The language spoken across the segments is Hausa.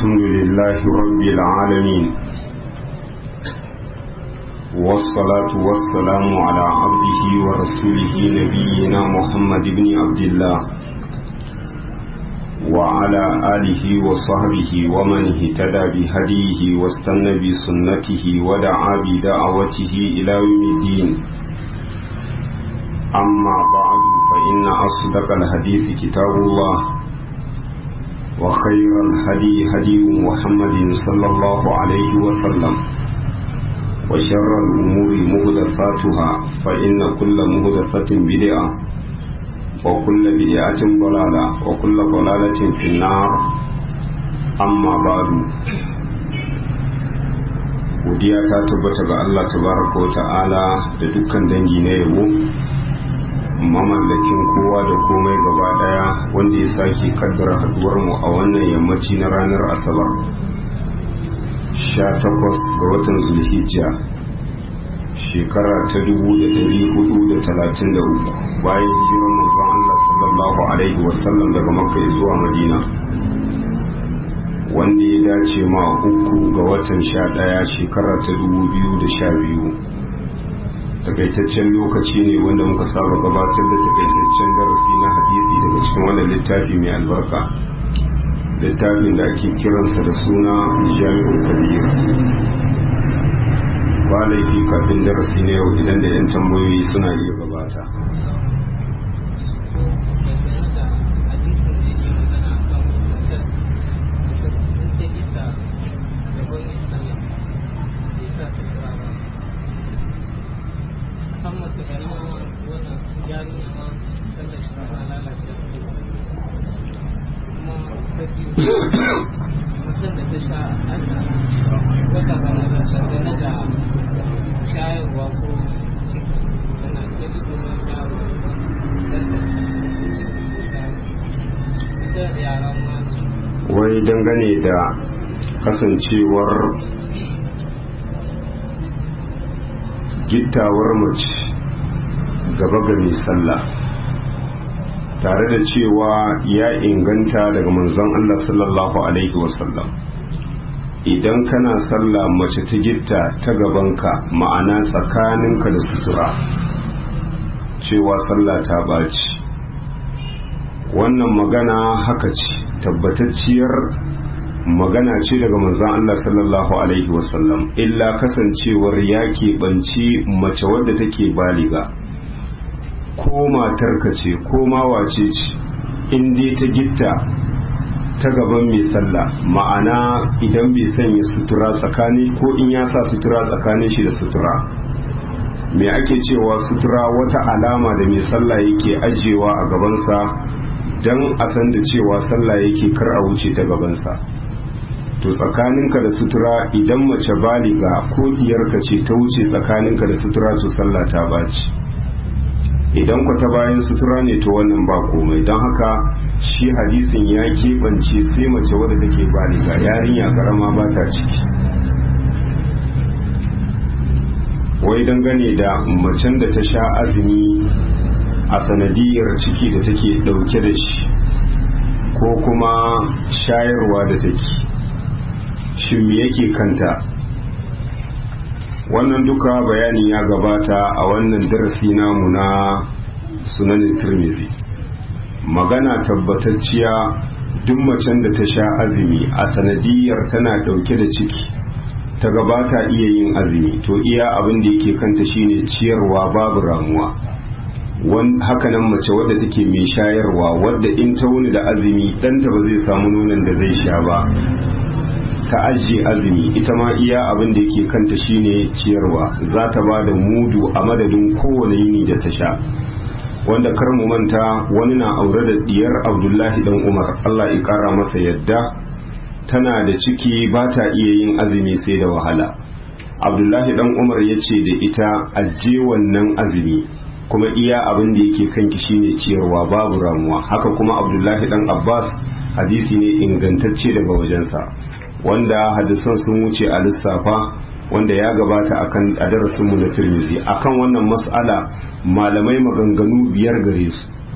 الحمد لله رب العالمين والصلاة والسلام على عبده ورسوله نبينا محمد بن عبد الله وعلى آله وصحبه ومن اهتدى بهديه واستنى بسنته ودعا بدعوته إلى يوم الدين أما بعد فإن أصدق الحديث كتاب الله وخير الهدي هدي محمد صلى الله عليه وسلم وشر الأمور مهدفاتها فإن كل مهدفة بدعة وكل بدعة ضلالة وكل ضلالة في النار أما بعد godiya ta tabbata ga Allah tabaraka wa ta'ala da dukkan dangi na yabo mamallakin kowa da komai gaba daya wanda ya sake kaddara haduwar mu a wannan yammaci na ranar asabar 18 ga watan zulhijja shekara ta 1433 bayan hijiran manzon Allah sallallahu alaihi wasallam daga makka zuwa madina wanda ya dace ma uku ga watan 11 shekara ta 2012 takaitaccen lokaci ne wanda muka saba gabatar da takaitaccen darasi na hadisi daga cikin wannan littafi mai albarka littafin da ake kiransa da suna jami'ul kabir ba laifi kafin darasi na yau idan da 'yan tambayoyi suna iya gabata mutum da ta sha ana wata balaga dangane da shayarwa ko ciki tana da shi kuma yaro da ciki da yaran mata wai dangane da kasancewar gittawar mace gaba ga mai sallah tare da cewa ya inganta daga manzon Allah sallallahu alaihi wasallam idan kana sallah mace ta gitta ta gabanka ma'ana tsakaninka da sutura cewa sallah ta ɓaci wannan magana haka ce tabbatacciyar magana ce daga manzon Allah sallallahu alaihi wasallam illa kasancewar ya keɓanci mace wadda take baliga ko matarka ce ko ma wace ce in dai ta gitta ta gaban mai sallah ma'ana idan bai sanya sutura tsakani ko in ya sa sutura tsakanin shi da sutura me ake cewa sutura wata alama da mai sallah yake ajiyewa a gabansa don a san da cewa sallah yake kar a wuce ta gabansa to tsakaninka da sutura idan mace baliga ko diyarka ce ta wuce tsakaninka da sutura to sallah ta baci idan ku ta bayan sutura ne to wannan ba komai don haka shi hadisin ya keɓance sai mace wadda take baliga yarinya karama ba ta ciki wai dangane da macen da ta sha azumi a sanadiyar ciki da take ɗauke da shi ko kuma shayarwa da take shin me yake kanta wannan duka bayani ya gabata a wannan darasi namu na sunanin turmizi magana tabbatacciya duk macen da ta sha azumi a sanadiyar tana dauke da ciki ta gabata iya yin azumi to iya abin da yake kanta shine ciyarwa babu ramuwa hakanan mace wadda take mai shayarwa wadda in ta wuni da azumi ɗanta ba zai samu nonon da zai sha ba ta ajiye azumi ita ma iya abin da yake kanta shine ciyarwa za ta ba da mudu a madadin kowane yini da ta sha wanda kar mu manta wani na aure da diyar abdullahi dan umar allah ya kara masa yadda tana da ciki ba ta iya yin azumi sai da wahala abdullahi dan umar ya ce da ita ajiye wannan azumi kuma iya abin da yake kanki shine ciyarwa babu ramuwa haka kuma abdullahi dan abbas hadisi ne ingantacce daga wajensa wanda hadisan sun wuce a lissafa wanda ya gabata akan a darasinmu na Tirmidhi akan wannan mas'ala malamai maganganu biyar gare su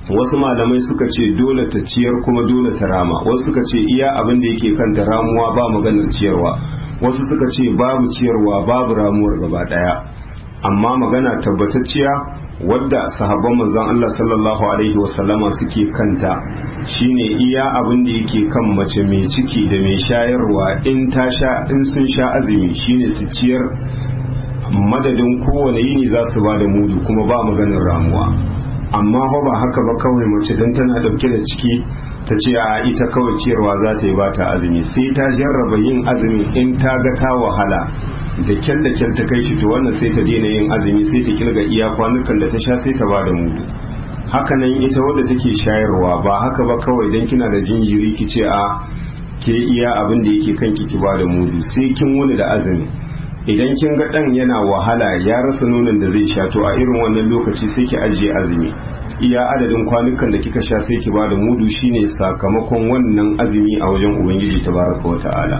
wasu malamai suka ce dole ta ciyar kuma dole ta rama wasu suka ce iya abin da yake kanta ramuwa ba maganar ciyarwa wasu suka ce babu ciyarwa babu ramuwar gaba daya amma magana tabbatacciya wadda sahabban manzon Allah sallallahu alaihi wasallama suke kanta shine iya abin da yake kan mace mai ciki da mai shayarwa in ta sha in sun sha azumi shine su ciyar madadin kowane yini za su ba da mudu kuma ba maganar ramuwa amma fa ba haka ba kawai mace dan tana dauke da ciki ta ce a ita kawai ciyarwa za ta yi ba ta azumi sai ta jarraba yin azumi in ta ga ta wahala da kyal da kyal ta kai shi to wannan sai ta daina yin azumi sai ta kirga iya kwanukan da ta sha sai ta bada mudu hakanan ita wadda take shayarwa ba haka ba kawai dan kina da jinjiri ki ce a ke iya abin da yake kanki ki bada mudu sai kin wuni da azumi idan kin ga dan yana wahala ya rasa nonon da zai sha to a irin wannan lokaci sai ki ajiye azumi iya adadin kwanukan da kika sha sai ki bada mudu shine sakamakon wannan azumi a wajen ubangiji tabaraka wa ta'ala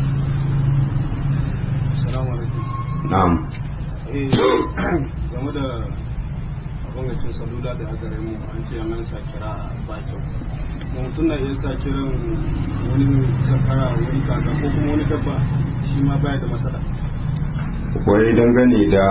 na'am game da gwamnatin salula da aka mu an ce an sa kira ba kyau mutum na iya sa kiran wani sakara wani kaka ko kuma wani dabba shi ma baya da matsala wai dangane da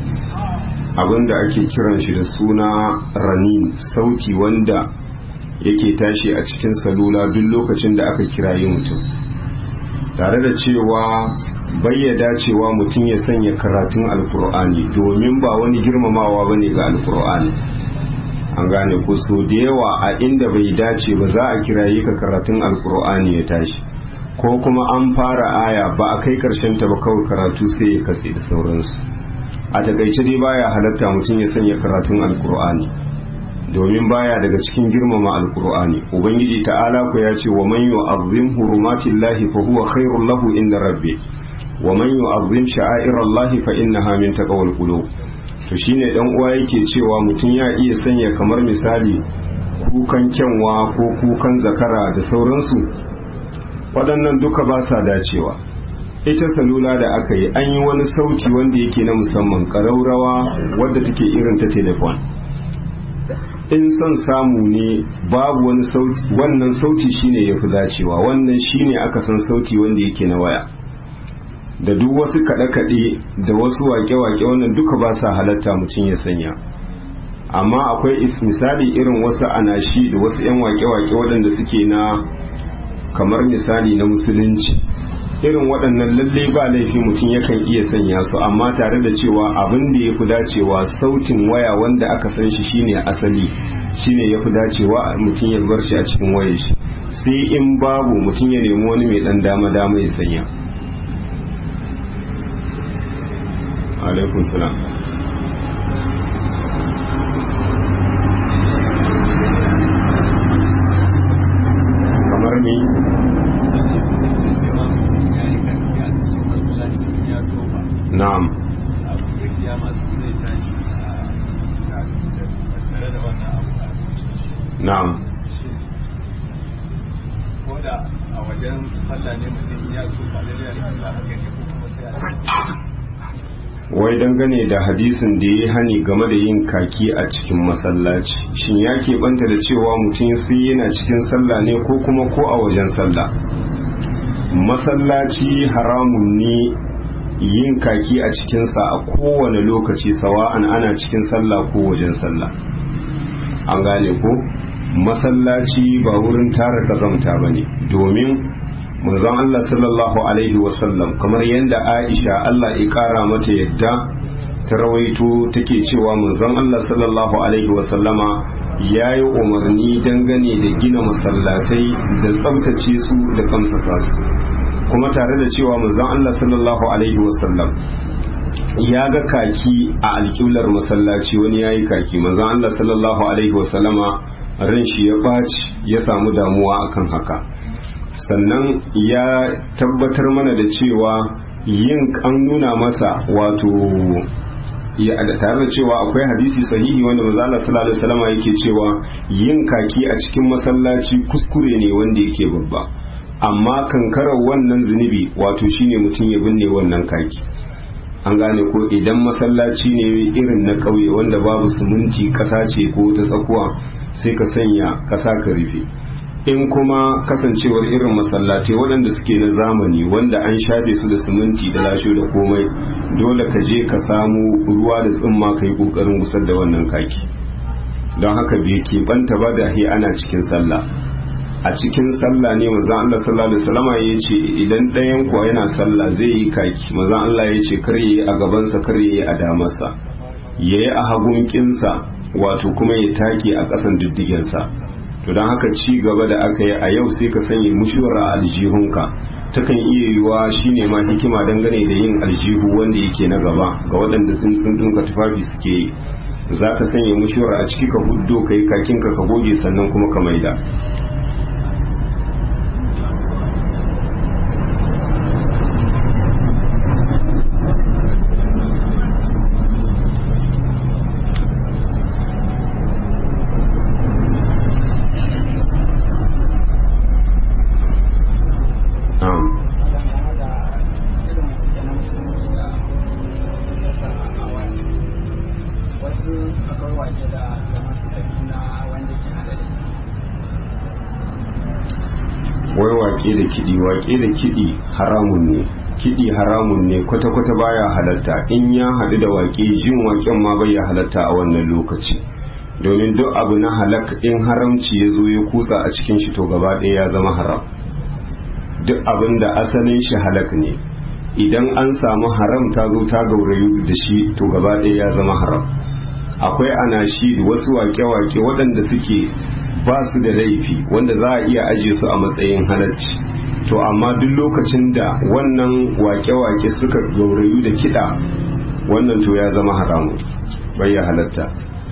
abin da ake kiran shi da suna ranin sauti wanda yake tashi a cikin salula duk lokacin da aka kirayi mutum tare da cewa bayyada cewa mutum ya sanya karatun alkur'ani domin ba wani girmamawa bane ga alkur'ani an gane ku so da yawa a inda bai dace ba za a kiraye ka karatun alkur'ani ya tashi ko kuma an fara aya ba a kai karshen ta ba kawai karatu sai ya katse da sauransu a takaice dai baya halatta mutum ya sanya karatun alkur'ani domin baya daga cikin girmama alkur'ani ubangiji ta'ala ku ya ce wa man yu'azzim hurumatillahi fa huwa khairul lahu inda rabbi wa man yu'azzim sha'airallahi fa innaha min taqwal qulub to shine dan uwa yake cewa mutum ya iya sanya kamar misali kukan kyanwa ko kukan zakara da sauransu waɗannan duka ba sa dacewa ita salula da aka yi an yi wani sauti wanda yake na musamman ƙaraurawa wadda take irin ta telefon in son samu ne babu wani sauti wannan sauti shine ya fi dacewa wannan shine aka san sauti wanda yake na waya da duk wasu kaɗe-kaɗe da wasu wake-wake wannan duka ba sa halatta mutum ya sanya amma akwai misali irin wasu anashi da wasu 'yan wake-wake waɗanda suke na kamar misali na musulunci irin waɗannan lalle ba laifi mutum yakan iya sanya su amma tare da cewa abin da ya fi dacewa sautin waya wanda aka san shi shine asali shine ya fi dacewa mutum ya bar shi a cikin wayar shi sai in babu mutum ya nemi wani mai ɗan dama-dama ya sanya alaikun salam kamar ni na'am na'am koda a wajen sallah ne mutum ya tuka da ya rikula haka ne ko kuma sai wai dangane da hadisin da ya hani game da yin kaki a cikin masallaci shin ya keɓanta da cewa mutum sai yana cikin sallah ne ko kuma ko a wajen sallah masallaci haramun ne yin kaki a cikinsa a kowane lokaci sawa'an ana cikin sallah ko wajen sallah an gane ko masallaci ba wurin tara kazamta ba ne domin manzon Allah sallallahu alaihi wasallam kamar yadda Aisha Allah ya kara mata yadda ta rawaito take cewa manzon Allah sallallahu alaihi wasallama ya yi umarni dangane da gina masallatai da tsabtace su da kamsasa su kuma tare da cewa manzon Allah sallallahu alaihi wasallam ya ga kaki a alƙiblar masallaci wani ya yi kaki manzon Allah sallallahu alaihi wasallama ran shi ya ɓaci ya samu damuwa akan haka sannan ya tabbatar mana da cewa yin an nuna masa wato ya tare da cewa akwai hadisi sahihi wanda manzo Allah sallallahu alaihi wasallam yake cewa yin kaki a cikin masallaci kuskure ne wanda yake babba amma kankarar wannan zunubi wato shine mutum ya binne wannan kaki an gane ko idan masallaci ne irin na ƙauye wanda babu siminti ƙasa ce ko ta tsakuwa sai ka sanya ƙasa ka rufe in kuma kasancewar irin masallatai waɗanda suke na zamani wanda an shafe su da siminti da lashe da komai dole ka je ka samu ruwa da tsimma ka yi ƙoƙarin gusar da wannan kaki don haka bai keɓanta ba da ana cikin sallah a cikin sallah ne manzon Allah sallallahu alaihi wasallam ya ce idan ɗayan kuwa yana sallah zai yi kaki manzon Allah ya ce kar yayi a gabansa kar yayi a damarsa yayi a hagun kinsa wato kuma ya take a ƙasan diddigensa to don haka ci gaba da aka yi a yau sai ka sanya mushuwar a aljihunka takan iya yiwuwa shine ma hikima dangane da yin aljihu wanda yake na gaba ga waɗanda sun sun ɗinka tufafi suke yi za ka sanya mushuwar a ciki ka huddo ka yi kakinka ka goge sannan kuma ka maida wai wake da kiɗi wake da kiɗi haramun ne kiɗi haramun ne kwata-kwata baya halatta in ya haɗu da wake jin waken ma bai ya halatta a wannan lokaci domin duk abu na halak in haramci ya zo ya kutsa a cikin shi to gaba ɗaya ya zama haram duk abin da asalin shi halak ne idan an samu haram ta zo ta gaurayu da shi to gaba ɗaya ya zama haram akwai anashi wasu wake-wake waɗanda suke ba su da laifi wanda za a iya ajiye su a matsayin halarci to amma duk lokacin da wannan wake-wake suka gaurayu da kiɗa wannan to ya zama haramu bai ya halatta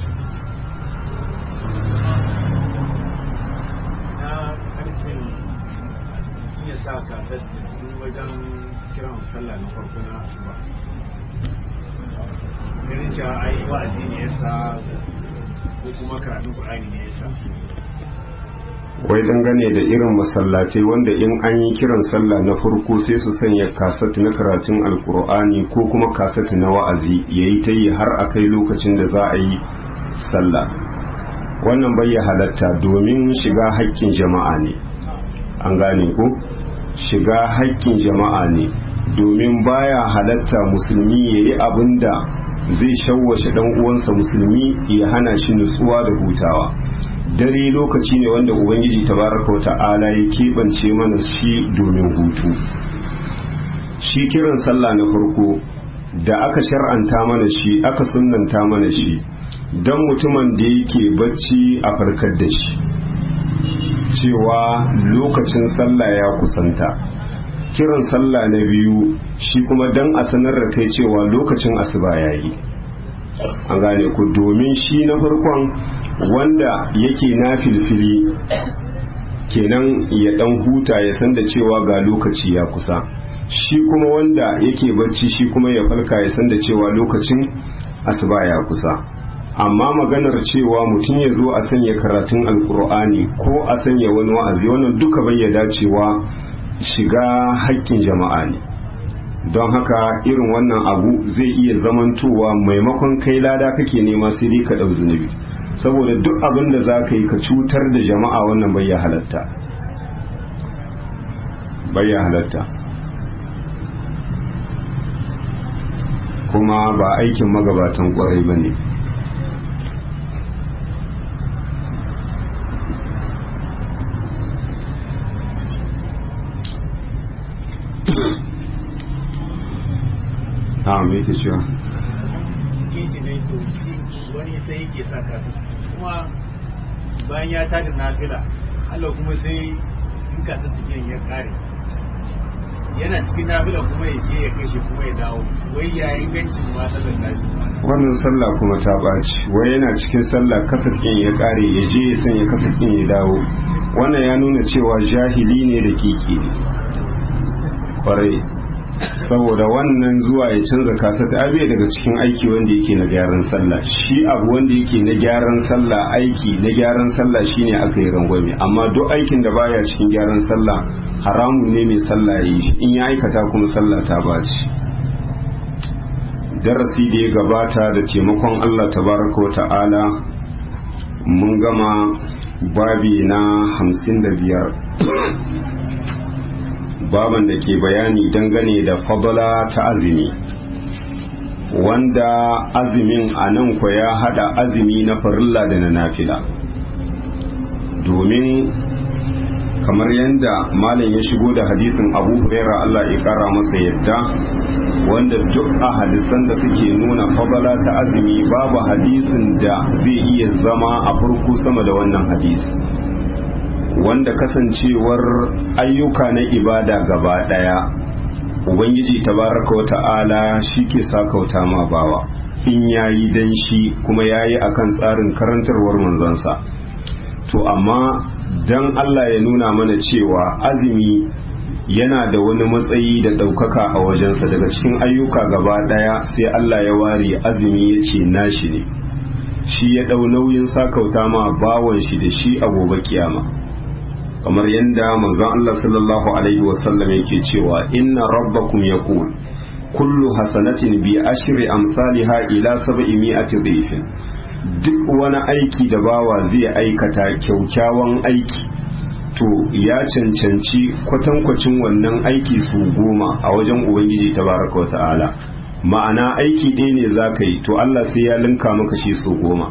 ganin cewa ai wa'azi ne yasa ko kuma karatun Qur'ani ne yasa wai dangane da irin masallatai wanda in an yi kiran sallah na farko sai su sanya kasat na karatun alkur'ani ko kuma kasat na wa'azi yayi ta yi har a kai lokacin da za a yi sallah wannan bai ya halatta domin shiga haƙƙin jama'a ne an gane ko shiga haƙƙin jama'a ne domin baya halatta musulmi yayi abin da zai shawwashe dan uwansa musulmi ya hana shi nutsuwa da hutawa dare lokaci ne wanda ubangiji tabaraka wa ta'ala ya keɓance mana shi domin hutu shi kiran sallah na farko da aka shar'anta mana shi aka sunnanta mana shi don mutumin da yake bacci a farkar da shi cewa lokacin sallah ya kusanta kiran sallah na biyu shi kuma don a sanar da kai cewa lokacin asuba ya yi an gane ku domin shi na farkon wanda yake na filfili kenan ya dan huta ya san da cewa ga lokaci ya kusa shi kuma wanda yake bacci shi kuma ya falka ya san da cewa lokacin asuba ya kusa amma maganar cewa mutum ya zo a sanya karatun alkur'ani ko a sanya wani wa'azi wannan duka bai ya dacewa shiga haƙƙin jama'a ne don haka irin wannan abu zai iya zamantowa maimakon kai lada kake nema sai dai ka ɗau zunubi saboda duk abin da za ka yi ka cutar da jama'a wannan bai ya halatta bai ya halatta kuma ba aikin magabatan kwarai ba ne a me ke cewa cikin shi ne to shi wani sai yake sa kasu kuma bayan ya tada nafila Allah kuma sai in kasu cikin ya kare yana cikin nafila kuma ya ce ya kashe kuma ya dawo wai ya ingancin ma sallar nashi wannan sallah kuma ta ɓaci wai yana cikin sallah kasatkin ya ƙare ya je ya sanya kasatkin ya dawo wannan ya nuna cewa jahili ne da kiki ne kwarai saboda wannan zuwa ya canza kasata abe daga cikin aiki wanda yake na gyaran sallah shi abu wanda yake na gyaran sallah aiki na gyaran sallah shine aka yi rangwame amma duk aikin da baya cikin gyaran sallah haramun ne mai sallah yi shi in ya aikata kuma sallah ta baci darasi da ya gabata da taimakon Allah tabaraka wa ta'ala mun gama babi na hamsin da biyar baban da ke bayani dangane da fadala ta azumi wanda azumin a nan kwa ya hada azumi na farilla da na nafila domin kamar yadda malam ya shigo da hadisin abu huraira Allah ya kara masa yadda wanda duk a hadisan da suke nuna fadala ta azumi babu hadisin da zai iya zama a farko sama da wannan hadisi wanda kasancewar ayyuka na ibada gaba daya ubangiji tabaraka wa ta'ala shi ke sakauta ma bawa in yayi dan shi kuma yayi akan tsarin karantarwar manzansa to amma dan Allah ya nuna mana cewa azumi yana da wani matsayi da ɗaukaka a wajensa daga cikin ayyuka gaba ɗaya sai Allah ya ware azumi ya ce nashi ne shi ya ɗau nauyin sakauta ma bawan shi da shi a gobe kiyama kamar yadda manzon Allah sallallahu alaihi wasallam yake cewa inna rabbakum yaqul kullu hasanatin bi ashri amsalha ila sab'i mi'ati dhifin duk wani aiki da bawa zai aikata kyaukyawan aiki to ya cancanci kwatankwacin wannan aiki su goma a wajen ubangiji tabaraka wata'ala ma'ana aiki ɗaya ne za ka yi to Allah sai ya linka maka shi su goma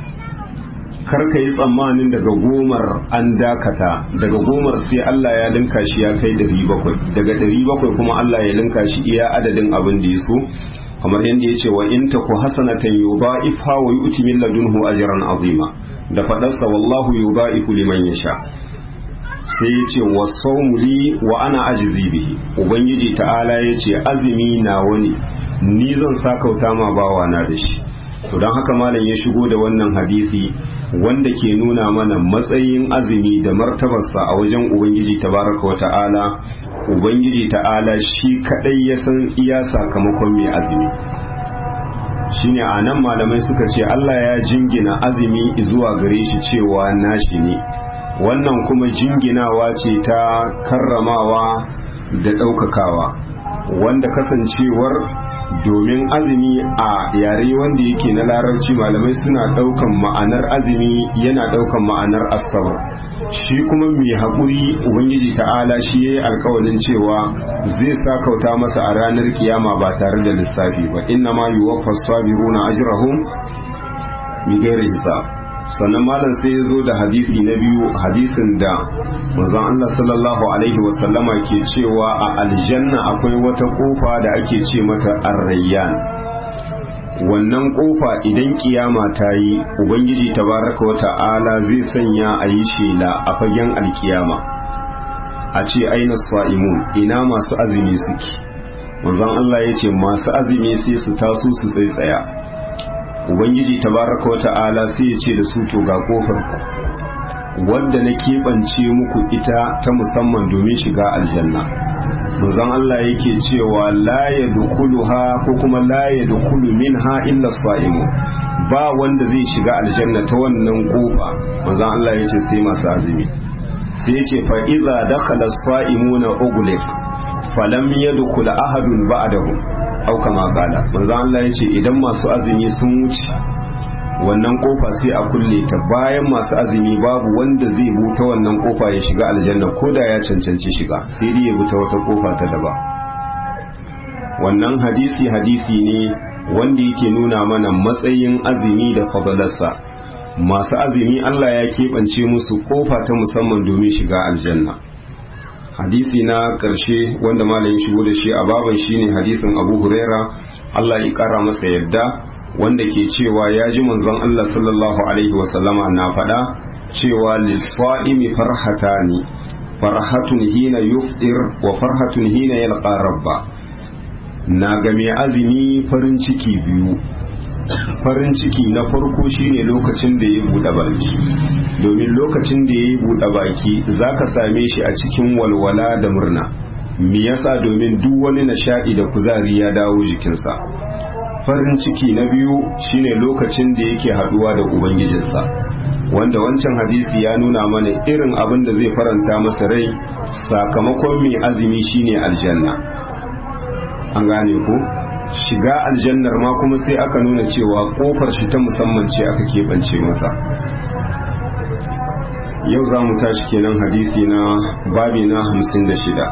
kar ka yi tsammanin daga gomar an dakata daga gomar sai Allah ya linka shi ya kai dari bakwai daga dari bakwai kuma Allah ya linka shi iya adadin abin da ya so kamar yadda ya ce wa in ta ku hasanatan yudha'ifha wa yu'ti min ladunhu ajran azima da fadarsa wallahu yudha'ifu liman yasha sai ya ce wa sawmu li wa ana ajzi bihi ubangiji ta'ala ya ce azumi na wani ni zan sakauta ma bawa na da shi to don haka malam ya shigo da wannan hadisi wanda ke nuna mana matsayin azumi da martabarsa a wajen ubangiji tabaraka wa ta'ala ubangiji ta'ala shi kadai ya san iya sakamakon mai azumi shine a nan malamai suka ce Allah ya jingina azumi zuwa gare shi cewa nashi ne wannan kuma jinginawa ce ta karramawa da ɗaukakawa wanda kasancewar domin azumi a yare wanda yake na larabci malamai suna ɗaukan ma'anar azumi yana ɗaukan ma'anar asabar shi kuma mai haƙuri ubangiji ta'ala shi ya yi alkawalin cewa zai sa kauta masa a ranar kiyama ba tare da lissafi ba inna ma yi wa fasfabiruna ajrahum bi gairi hisab sannan malam sai ya zo da hadisi na biyu hadisin da manzon Allah sallallahu alaihi wasallama ke cewa a aljanna akwai wata kofa da ake ce mata arrayyan wannan kofa idan kiyama ta yi ubangiji tabaraka wa ta'ala zai sanya a yi shela a fagen alkiyama a ce aina sa'imun ina masu azumi suke manzon Allah ya ce masu azumi sai su taso su tsaitsaya ubangiji tabaraka wa ta'ala sai ya ce da su to ga kofar ku wadda na keɓance muku ita ta musamman domin shiga aljanna manzon Allah yake cewa la yadkhuluha ko kuma la yadkhulu minha illa sa'imu ba wanda zai shiga aljanna ta wannan kofa manzon Allah yace sai masu azumi sai yace fa idza dakhala as-sa'imuna ughliq falam yadkhul ahadun ba'dahu au kama qala manzon Allah yace idan masu azumi sun wuce wannan kofa sai a kulle ta bayan masu azumi babu wanda zai buta wannan kofa ya shiga aljanna ko da ya cancanci shiga sai dai ya buta wata kofa ta daba wannan hadisi hadisi ne wanda yake nuna mana matsayin azumi da fadalarsa masu azumi Allah ya keɓance musu kofa ta musamman domin shiga aljanna hadisi na ƙarshe wanda malamin shigo da shi a baban shine hadisin abu huraira Allah ya ƙara masa yadda wanda ke cewa ya ji manzon Allah sallallahu alaihi wasallama na faɗa cewa lisfa'imi farhatani farhatun hina yufdir wa farhatun hina yalqa rabba na ga mai azumi farin ciki biyu farin ciki na farko shine lokacin da ya buɗe baki domin lokacin da ya buɗe baki zaka same shi a cikin walwala da murna me yasa domin duk wani nishaɗi da kuzari ya dawo jikinsa farin ciki na biyu shine lokacin da yake haduwa da ubangijinsa wanda wancan hadisi ya nuna mana irin abin da zai faranta masa rai sakamakon mai azumi shine aljanna an gane ku shiga aljannar ma kuma sai aka nuna cewa kofar shi ta musamman ce aka keɓance masa yau za mu tashi kenan hadisi na babi na hamsin da shida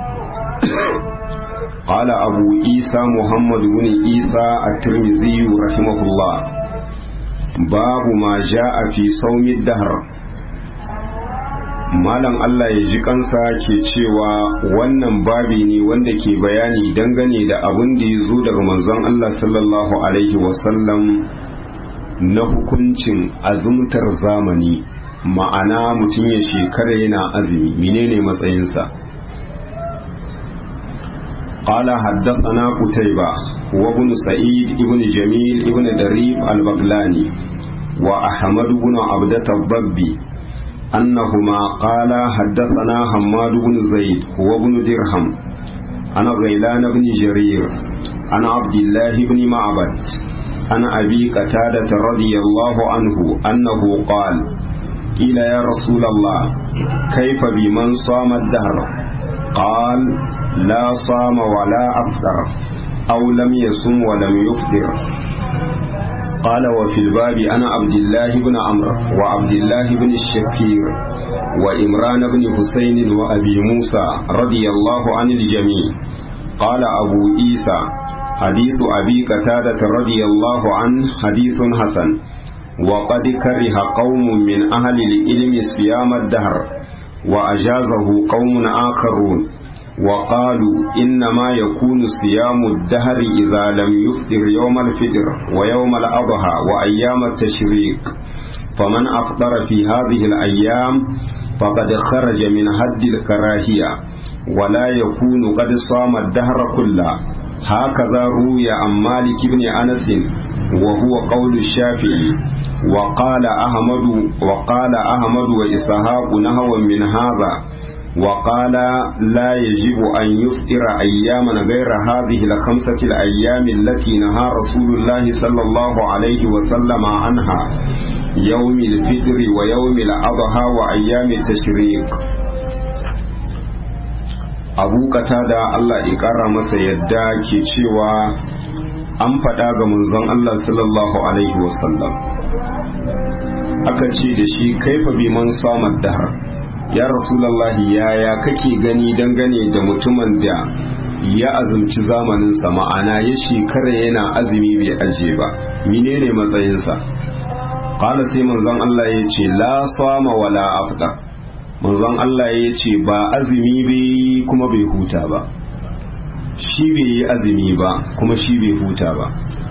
قال أبو عيسى محمد بن عيسى الترمذي رحمه الله باب ما جاء في صوم الدهر malam Allah ya ji kansa ke cewa wannan babi ne wanda ke bayani dangane da abin da ya zo daga manzon Allah sallallahu alaihi wasallam na hukuncin azumtar zamani ma'ana mutum ya shekara yana azumi menene matsayinsa قال حدثنا قتيبة وابن سعيد ابن جميل ابن دريف البغلاني وأحمد بن عبدة الضبي أنهما قال حدثنا حماد بن زيد وابن درهم أنا غيلان بن جرير أنا عبد الله بن معبد أنا أبي قتادة رضي الله عنه أنه قال قيل يا رسول الله كيف بمن صام الدهر قال لا صام ولا أفطر أو لم يصم ولم يفطر قال وفي الباب أنا عبد الله بن عمرو وعبد الله بن الشكير وإمران بن حسين وأبي موسى رضي الله عن الجميع قال أبو عيسى حديث أبي قتادة رضي الله عنه حديث حسن وقد كره قوم من أهل العلم صيام الدهر وأجازه قوم آخرون وقالوا إنما يكون صيام الدهر إذا لم يفطر يوم الفطر ويوم الأضحى وأيام التشريق فمن أفطر في هذه الأيام فقد خرج من حد الكراهية ولا يكون قد صام الدهر كله هكذا روي عن مالك بن أنس وهو قول الشافعي وقال أحمد وقال أحمد وإسحاق نهوا من هذا وقال لا يجب أن يفطر أياما غير هذه الخمسة الأيام التي نهى رسول الله صلى الله عليه وسلم عنها يوم الفطر ويوم الأضحى وأيام التشريق abu da Allah ya ƙara masa yadda ke cewa an faɗa ga manzon Allah sallallahu alaihi wasallam aka ce da shi kaifa biman samar dahar ya rasulallahi yaya kake gani dangane da mutumin da ya azumci zamaninsa ma'ana ya shekara yana azumi bai aje ba menene matsayinsa qala sai manzon Allah ya ce la sama wala afda manzon Allah ya ce ba azumi bai kuma bai huta ba shi bai yi azumi ba kuma shi bai huta ba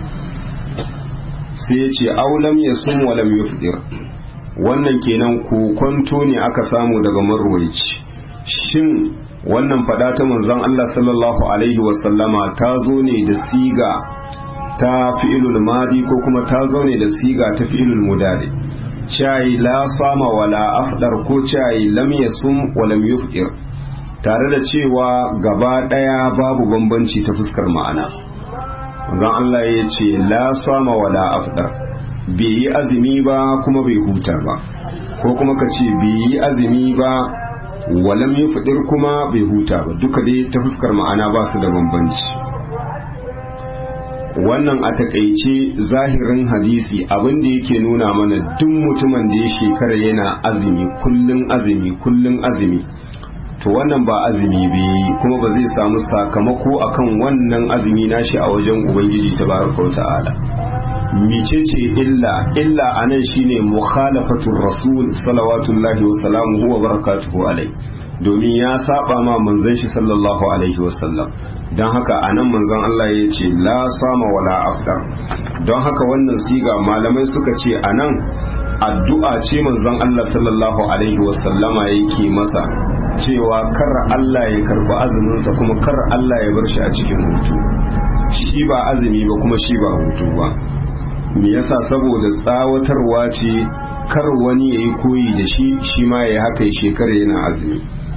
sai ya ce aulam ya sun walam yufdir wannan kenan kokonto ne aka samu daga marwaici shin wannan fada ta manzon Allah sallallahu alaihi wasallama ta zo ne da siga ta fi'ilul madi ko kuma ta zo ne da siga ta fi'ilul mudari chai la sama wala afdar ko chai lam yasum wa lam yufdir tare da cewa gaba daya babu bambanci ta fuskar ma'ana manzon Allah ya ce la sama wala afdar bai yi azumi ba kuma bai huta ba ko kuma ka ce bai yi azumi ba walam yi fidir kuma bai huta ba duka dai ta fuskar ma'ana ba su da bambanci wannan a takaice zahirin hadisi abin da yake nuna mana duk mutumin da ya shekara yana azumi kullun azumi kullun azumi to wannan ba azumi bai kuma ba zai samu sakamako akan wannan azumi nashi a wajen ubangiji tabaraka ta'ala micece illa illa anan shine mukhalafatur rasul salawatullahi wa salamuhu wa barakatuhu alai domin ya saba ma manzon shi sallallahu alaihi wasallam don haka anan manzon Allah ya ce la sama wala afdar don haka wannan siga malamai suka ce anan addu'a ce manzon Allah sallallahu alaihi wasallama yake masa cewa kar Allah ya karba azuminsa kuma kar Allah ya bar shi a cikin hutu shi ba azumi ba kuma shi ba hutu ba me yasa saboda tsawatarwa ce kar wani ya yi koyi da shi shi ma ya haka shekara yana azumi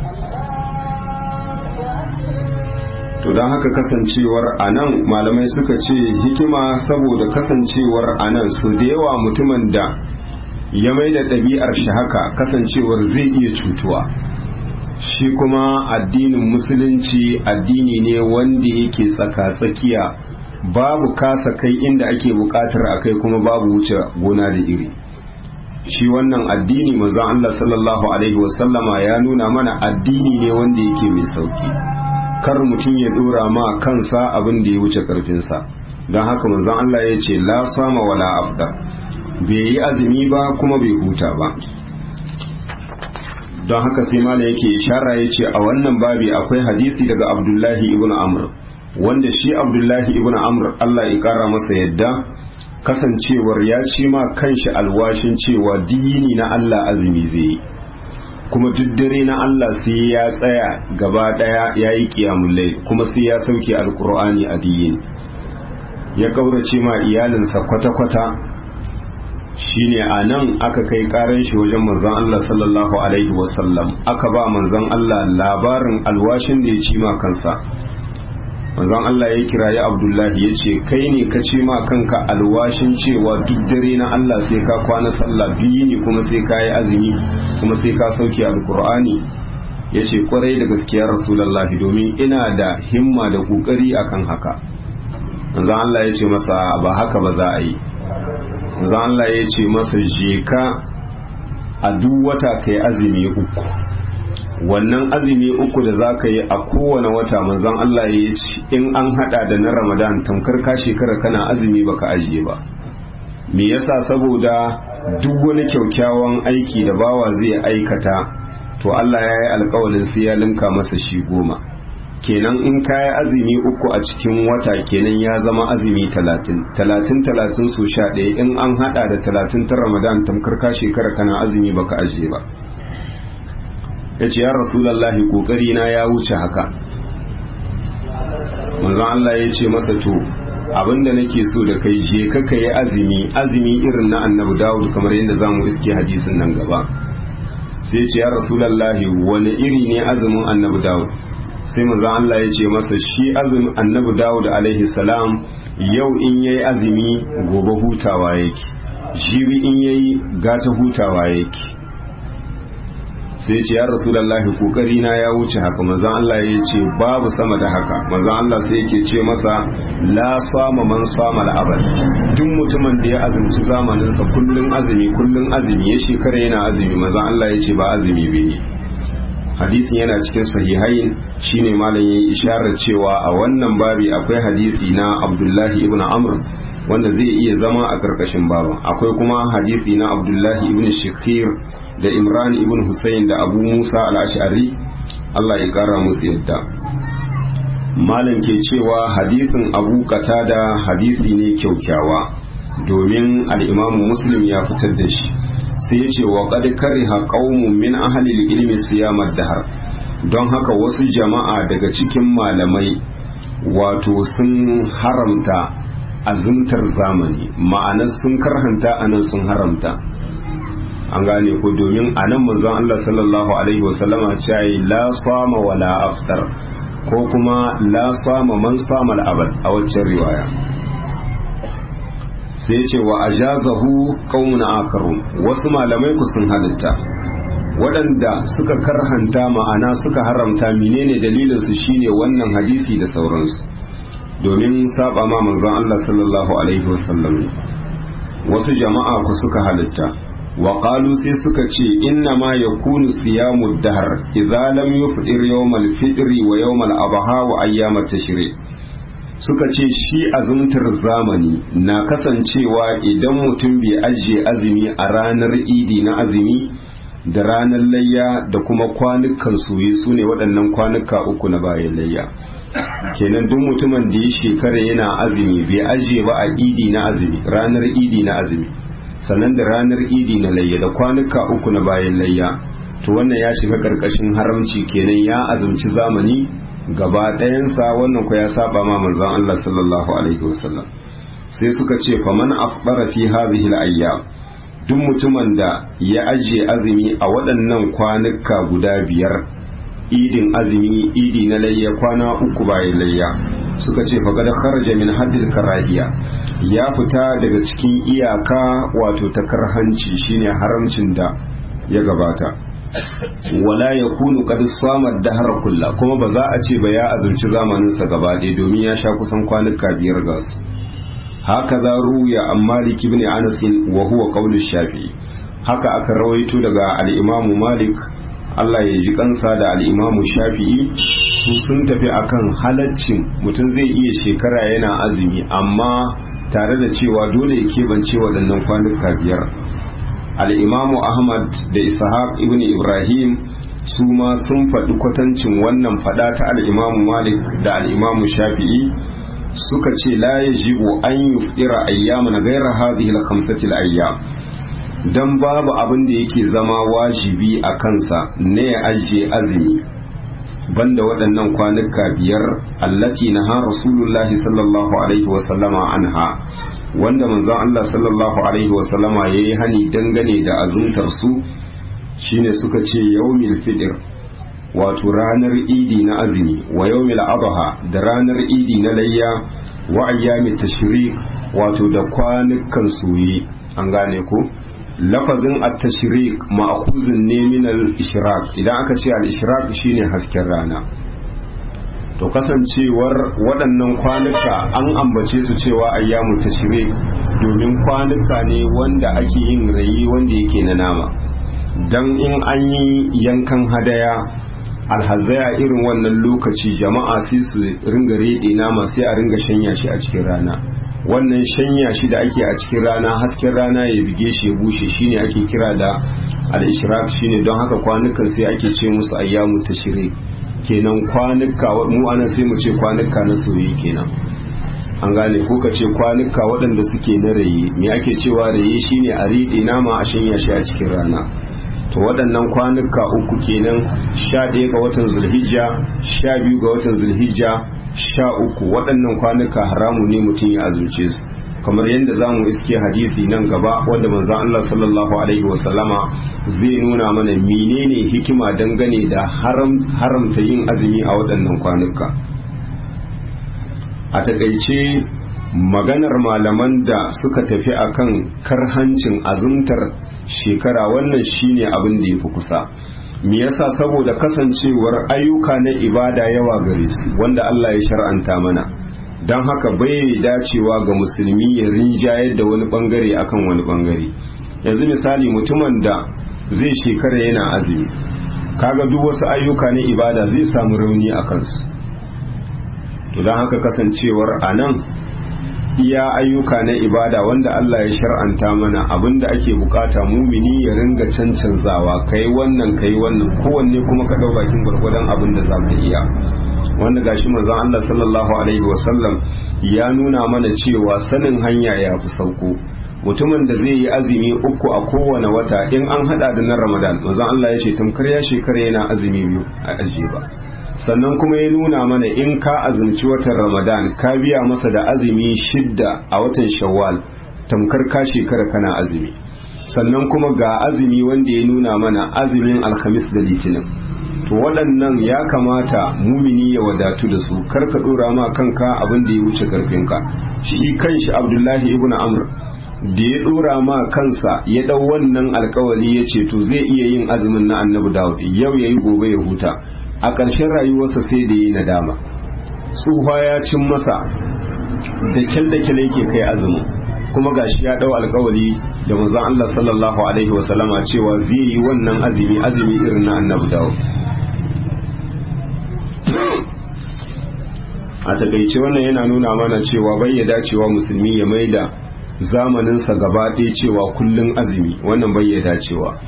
to don haka kasancewar anan malamai suka ce hikima saboda kasancewar anan su da yawa mutumin da ya mai da ɗabi'ar shi haka kasancewar zai iya cutuwa shi kuma addinin musulunci addini ne wanda yake tsaka-tsakiya babu kasa kai inda ake bukatar a kai kuma babu wuce gona da iri shi wannan addini manzon Allah sallallahu alaihi wasallama ya nuna mana addini ne wanda yake mai sauki kar mutum ya dora ma kansa abin da ya wuce karfinsa don haka manzon Allah ya ce la sama wala afda bai yi azumi ba kuma bai huta ba don haka sai mala yake ishara ya ce a wannan babi akwai hadisi daga abdullahi ibn amr wanda shi abdullahi ibn amr Allah ya kara masa yadda kasancewar ya ci ma kanshi alwashin cewa dini na Allah azumi zai yi kuma duk dare na Allah sai ya tsaya gaba daya ya yi kiyamullai kuma sai ya sauke alkur'ani a diyin ya kaurace ma iyalinsa kwata-kwata shine a nan aka kai karan shi wajen manzon Allah sallallahu alaihi wasallam aka ba manzon Allah labarin alwashin da ya ci ma kansa manzon Allah ya kirayi Abdullahi ya ce kai ne ka ce ma kanka alwashin cewa duk dare na Allah sai ka kwana sallah biyu ne kuma sai ka yi azumi kuma sai ka sauke alkur'ani ya ce kwarai da gaskiya rasulallahi domin ina da himma da kokari akan haka manzon Allah ya ce masa ba haka ba za a yi manzon Allah ya ce masa je ka a duk wata kai azumi uku wannan azumi uku da za ka yi a kowane wata manzon Allah ya ce in an hada da na Ramadan tamkar ka shekara kana azumi baka ajiye ba me yasa saboda duk wani kyaukyawan aiki da bawa zai aikata to Allah ya yi alkawalin sai ya linka masa shi goma kenan in ka yi azumi uku a cikin wata kenan ya zama azumi talatin talatin talatin su sha ɗaya in an hada da talatin ta Ramadan tamkar ka shekara kana azumi baka ajiye ba ya ce ya rasulallahi kokari na ya wuce haka manzon Allah ya ce masa to abinda nake so da kai je ka kai azumi azumi irin na annabi Dawud kamar yadda zamu iske hadisin nan gaba sai ce ya rasulallahi wani iri ne azumin annabi Dawud sai manzon Allah ya ce masa shi azumin annabi Dawud alaihi salam yau in yayi azumi gobe hutawa yake jibi in yayi gata hutawa yake sai ce ya rasulallahi kokari na ya wuce haka manzon Allah ya ce babu sama da haka manzon Allah sai yake ce masa la sama man sama al'abad duk mutumin da ya azumci zamanin sa kullun azumi kullun azumi ya shekara yana azumi manzon Allah ya ce ba azumi bai hadisin yana cikin sahihain shine malam yayi isharar cewa a wannan babi akwai hadisi na Abdullahi ibn Amr wanda zai iya zama a karkashin baban akwai kuma hadisi na Abdullahi ibn Shakir da Imran ibn Hussein da Abu Musa al-Ash'ari Allah ya kara musu yadda malam ke cewa hadisin Abu Qatada hadisi ne kyaukyawa domin al-Imam Muslim ya fitar da shi sai ya ce wa qad kariha qaumun min ahli al-ilmi siyam ad-dahr don haka wasu jama'a daga cikin malamai wato sun haramta azumtar zamani ma'ana sun karhanta anan sun haramta an gane ko domin a nan manzon Allah sallallahu alaihi wasallama ce yi la sama wa la aftar ko kuma la sama man sama al'abad a waccan riwaya sai ce wa ajazahu qaumun akarun wasu malamai ku sun halitta waɗanda suka karhanta ma'ana suka haramta menene dalilin su shine wannan hadisi da sauransu domin saba ma manzon Allah sallallahu alaihi wasallam wasu jama'a ku suka halitta وقالوا sai suka ce inna ma yakunu siyamu dahr idza lam yufdir yawm al-fitr wa yawm al-adha wa ayyam at-tashrik suka ce shi azumtar zamani na kasancewa idan mutum bai ajiye azumi a ranar idi na azumi da ranar layya da kuma kwanukan soye su ne waɗannan kwanuka uku na bayan layya kenan duk mutumin da ya shekara yana azumi bai ajiye ba a idi na azumi ranar idi na azumi sannan da ranar idi na layya da kwanuka uku na bayan layya to wannan ya shiga karkashin haramci kenan ya azumci zamani gaba ɗayansa wannan ku ya saba ma manzon Allah sallallahu alaihi wasallam sai suka ce faman afdara fi hadhihi al-ayyam duk mutumin da ya ajiye azumi a waɗannan kwanuka guda biyar idin azumi idi na layya kwana uku bayan layya suka ce faqad kharaja min haddil karahiya ya fita daga cikin iyaka wato ta karhanci shine haramcin da ya gabata wala ya kunu qad samar dahar kulla kuma ba za a ce ba ya azumci zamaninsa gaba ɗaya domin ya sha kusan kwanuka biyar ga su haka za ruya an malik ibn anas wa huwa qawlu shafi'i haka aka rawaito daga al-imamu malik Allah ya ji kansa da al-imamu shafi'i su sun tafi akan halaccin mutum zai iya shekara yana azumi amma tare da cewa dole ya keɓance waɗannan kwanuka biyar al'imamu ahmad da ishaq ibn ibrahim su ma sun faɗi kwatancin wannan faɗa ta al'imamu malik da al'imamu shafi'i suka ce la ya jibo an yi fira ayyama na gairar hadhihi al-khamsatil ayyam dan babu abin da yake zama wajibi a kansa ne ya ajiye azumi banda waɗannan kwanuka biyar allati na ha rasulullahi sallallahu alaihi wasallama anha wanda manzon Allah sallallahu alaihi wasallama ya yi hani dangane da azumtar su shine suka ce yawmil fitr wato ranar idi na azumi wa yawmil adha da ranar idi na layya wa ayyamit tashrik wato da kwanukan soye an gane ko lafazin at-tashriq ma'khuzun ne min al-ishraq idan aka ce al-ishraq shine hasken rana to kasancewar waɗannan kwanuka an ambace su cewa ayyamu tashriq domin kwanuka ne wanda ake yin rayi wanda yake na nama dan in an yi yankan hadaya alhazaya irin wannan lokaci jama'a sai su ringa rede nama sai a ringa shanya shi a cikin rana wannan shanya shi da ake a cikin rana hasken rana ya bige shi ya bushe shine ake kira da al-ishraq shine don haka kwanukan sai ake ce musu ayyamu tashrik kenan kwanuka mu anan sai mu ce kwanuka na soyayya kenan an gane ko ka ce kwanuka waɗanda suke na raye me ake cewa raye shine a riɗe nama a shanya shi a cikin rana to waɗannan kwanuka uku kenan sha ɗaya ga watan zulhijja sha biyu ga watan zulhijja sha uku waɗannan kwanuka haramu ne mutum ya azumce su kamar yadda za mu iske hadisi nan gaba wanda manzon Allah sallallahu alaihi wasallama zai nuna mana menene hikima dangane da haramta yin azumi a waɗannan kwanuka a takaice maganar malaman da suka tafi akan karhancin azumtar shekara wannan shine abin da ya fi kusa me yasa saboda kasancewar ayyuka na ibada yawa gare su wanda Allah ya shar'anta mana don haka bai dacewa ga musulmi ya rinjayar da wani bangare akan wani bangare yanzu misali mutumin da zai shekara yana azumi kaga duk wasu ayyuka na ibada zai samu rauni a kansu to don haka kasancewar a nan iya ayyuka na ibada wanda Allah ya shar'anta mana abinda ake bukata mumini ya ringa cancanzawa kai wannan kai wannan kowanne kuma ka dau bakin gwargwadon abin da za ka iya wanda gashi manzon Allah sallallahu alaihi wasallam ya nuna mana cewa sanin hanya ya fi sauko mutumin da zai yi azumi uku a kowane wata in an hada da na Ramadan manzon Allah ya ce tamkar ya shekara yana azumi biyu a ajiye ba sannan kuma ya nuna mana in ka azumci watan ramadan ka biya masa da azumi shidda a watan shawwal tamkar ka shekara kana azumi sannan kuma ga azumi wanda ya nuna mana azumin alhamis da litinin to waɗannan ya kamata mumini ya wadatu da su kar ka ɗora ma kanka abin da ya wuce karfinka shi kanshi abdullahi ibn amr da ya ɗora ma kansa ya ɗau wannan alkawali ya ce to zai iya yin azumin na annabi dawud yau ya yi gobe ya huta a ƙarshen rayuwarsa sai da yi nadama tsufa ya cin masa da kyal da kyal yake kai azumin kuma gashi ya dau alkawari da manzon Allah sallallahu alaihi wa sallama cewa zai yi wannan azumi azumi irin na annabi dawo a takaice wannan yana nuna mana cewa bai ya dacewa musulmi ya maida zamaninsa gaba ɗaya cewa kullum azumi wannan bai ya dacewa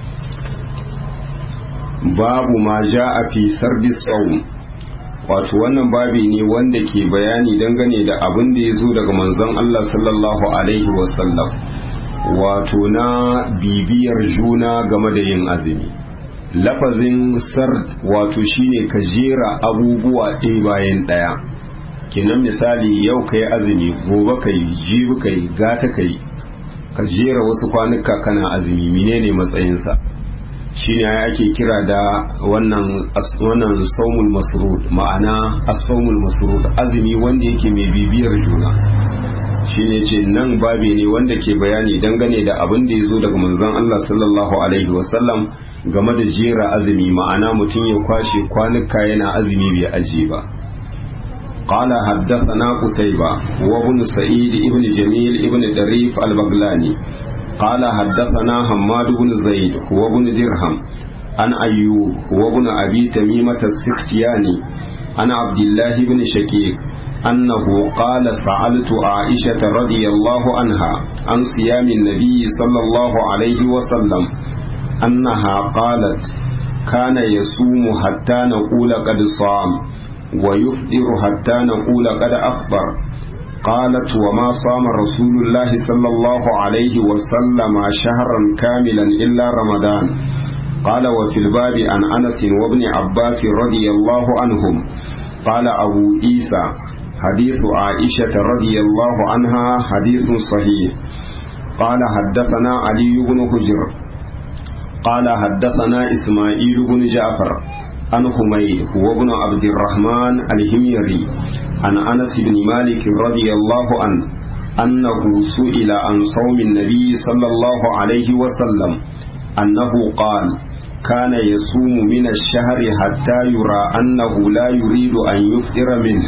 babu ma ja a fi sardis tsawon wato wannan babi ne wanda ke bayani dangane da abin da ya zo daga manzon Allah sallallahu alaihi wasallam wato na bibiyar juna game da yin azumi lafazin sard wato shine ka jera abubuwa ɗaya bayan ɗaya kinan misali yau ka yi azumi gobe ka yi jibi ka yi gata ka yi ka jera wasu kwanuka kana azumi menene matsayinsa shine ya ake kira da wannan wannan saumul masrud ma'ana as-saumul masrud azumi wanda yake mai bibiyar juna shi ne ce nan babi ne wanda ke bayani dangane da abin da ya zo daga manzon Allah sallallahu alaihi wasallam game da jera azumi ma'ana mutum ya kwashe kwanuka yana azumi bai aji ba قال حدثنا قتيبة وابن سعيد ابن جميل ابن دريف البغلاني قال حدثنا حماد بن زيد وابن درهم عن أيوب وابن أبي تميمة السختياني عن عبد الله بن شقيق أنه قال سألت عائشة رضي الله عنها عن صيام النبي صلى الله عليه وسلم أنها قالت كان يصوم حتى نقول قد صام ويفطر حتى نقول قد أفطر قالت وما صام رسول الله صلى الله عليه وسلم شهرا كاملا إلا رمضان قال وفي الباب عن أنس وابن عباس رضي الله عنهم قال أبو عيسى حديث عائشة رضي الله عنها حديث صحيح قال حدثنا علي بن حجر قال حدثنا إسماعيل بن جعفر عن حميد هو ابن عبد الرحمن الهميري عن أنس بن مالك رضي الله عنه أنه سئل عن صوم النبي صلى الله عليه وسلم أنه قال كان يصوم من الشهر حتى يرى أنه لا يريد أن يفطر منه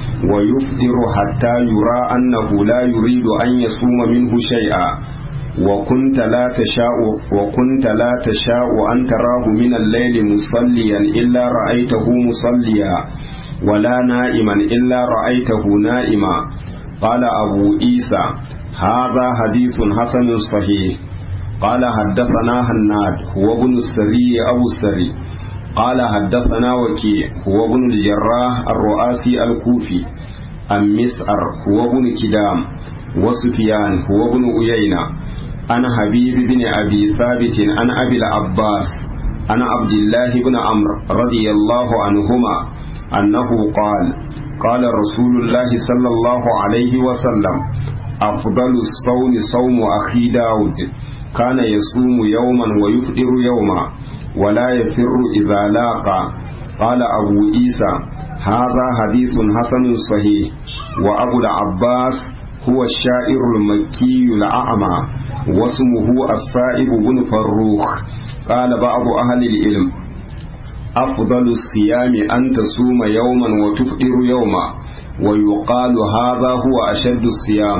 ويفطر حتى يرى أنه لا يريد أن يصوم منه شيئا وكنت لا تشاء وكنت لا تشاء أن تراه من الليل مصليا إلا رأيته مصليا ولا نائما إلا رأيته نائما قال أبو عيسى هذا حديث حسن صحيح قال حدثنا هناد هو ابن السري أو السري قال حدثنا وكيع هو ابن الجراح الرؤاسي الكوفي عن مسعر هو ابن كدام وسفيان هو ابن أيينة عن حبيب بن أبي ثابت عن أبي العباس عن عبد الله بن عمرو رضي الله عنهما أنه قال قال رسول الله صلى الله عليه وسلم أفضل الصوم صوم أخي داود كان يصوم يوما ويفطر يوما ولا يفر إذا لاقى قال أبو عيسى هذا حديث حسن صحيح وأبو العباس هو الشاعر المكي الأعمى واسمه السائب بن فروخ قال بعض أهل العلم أفضل الصيام أن تصوم يوما وتفطر يوما ويقال هذا هو أشد الصيام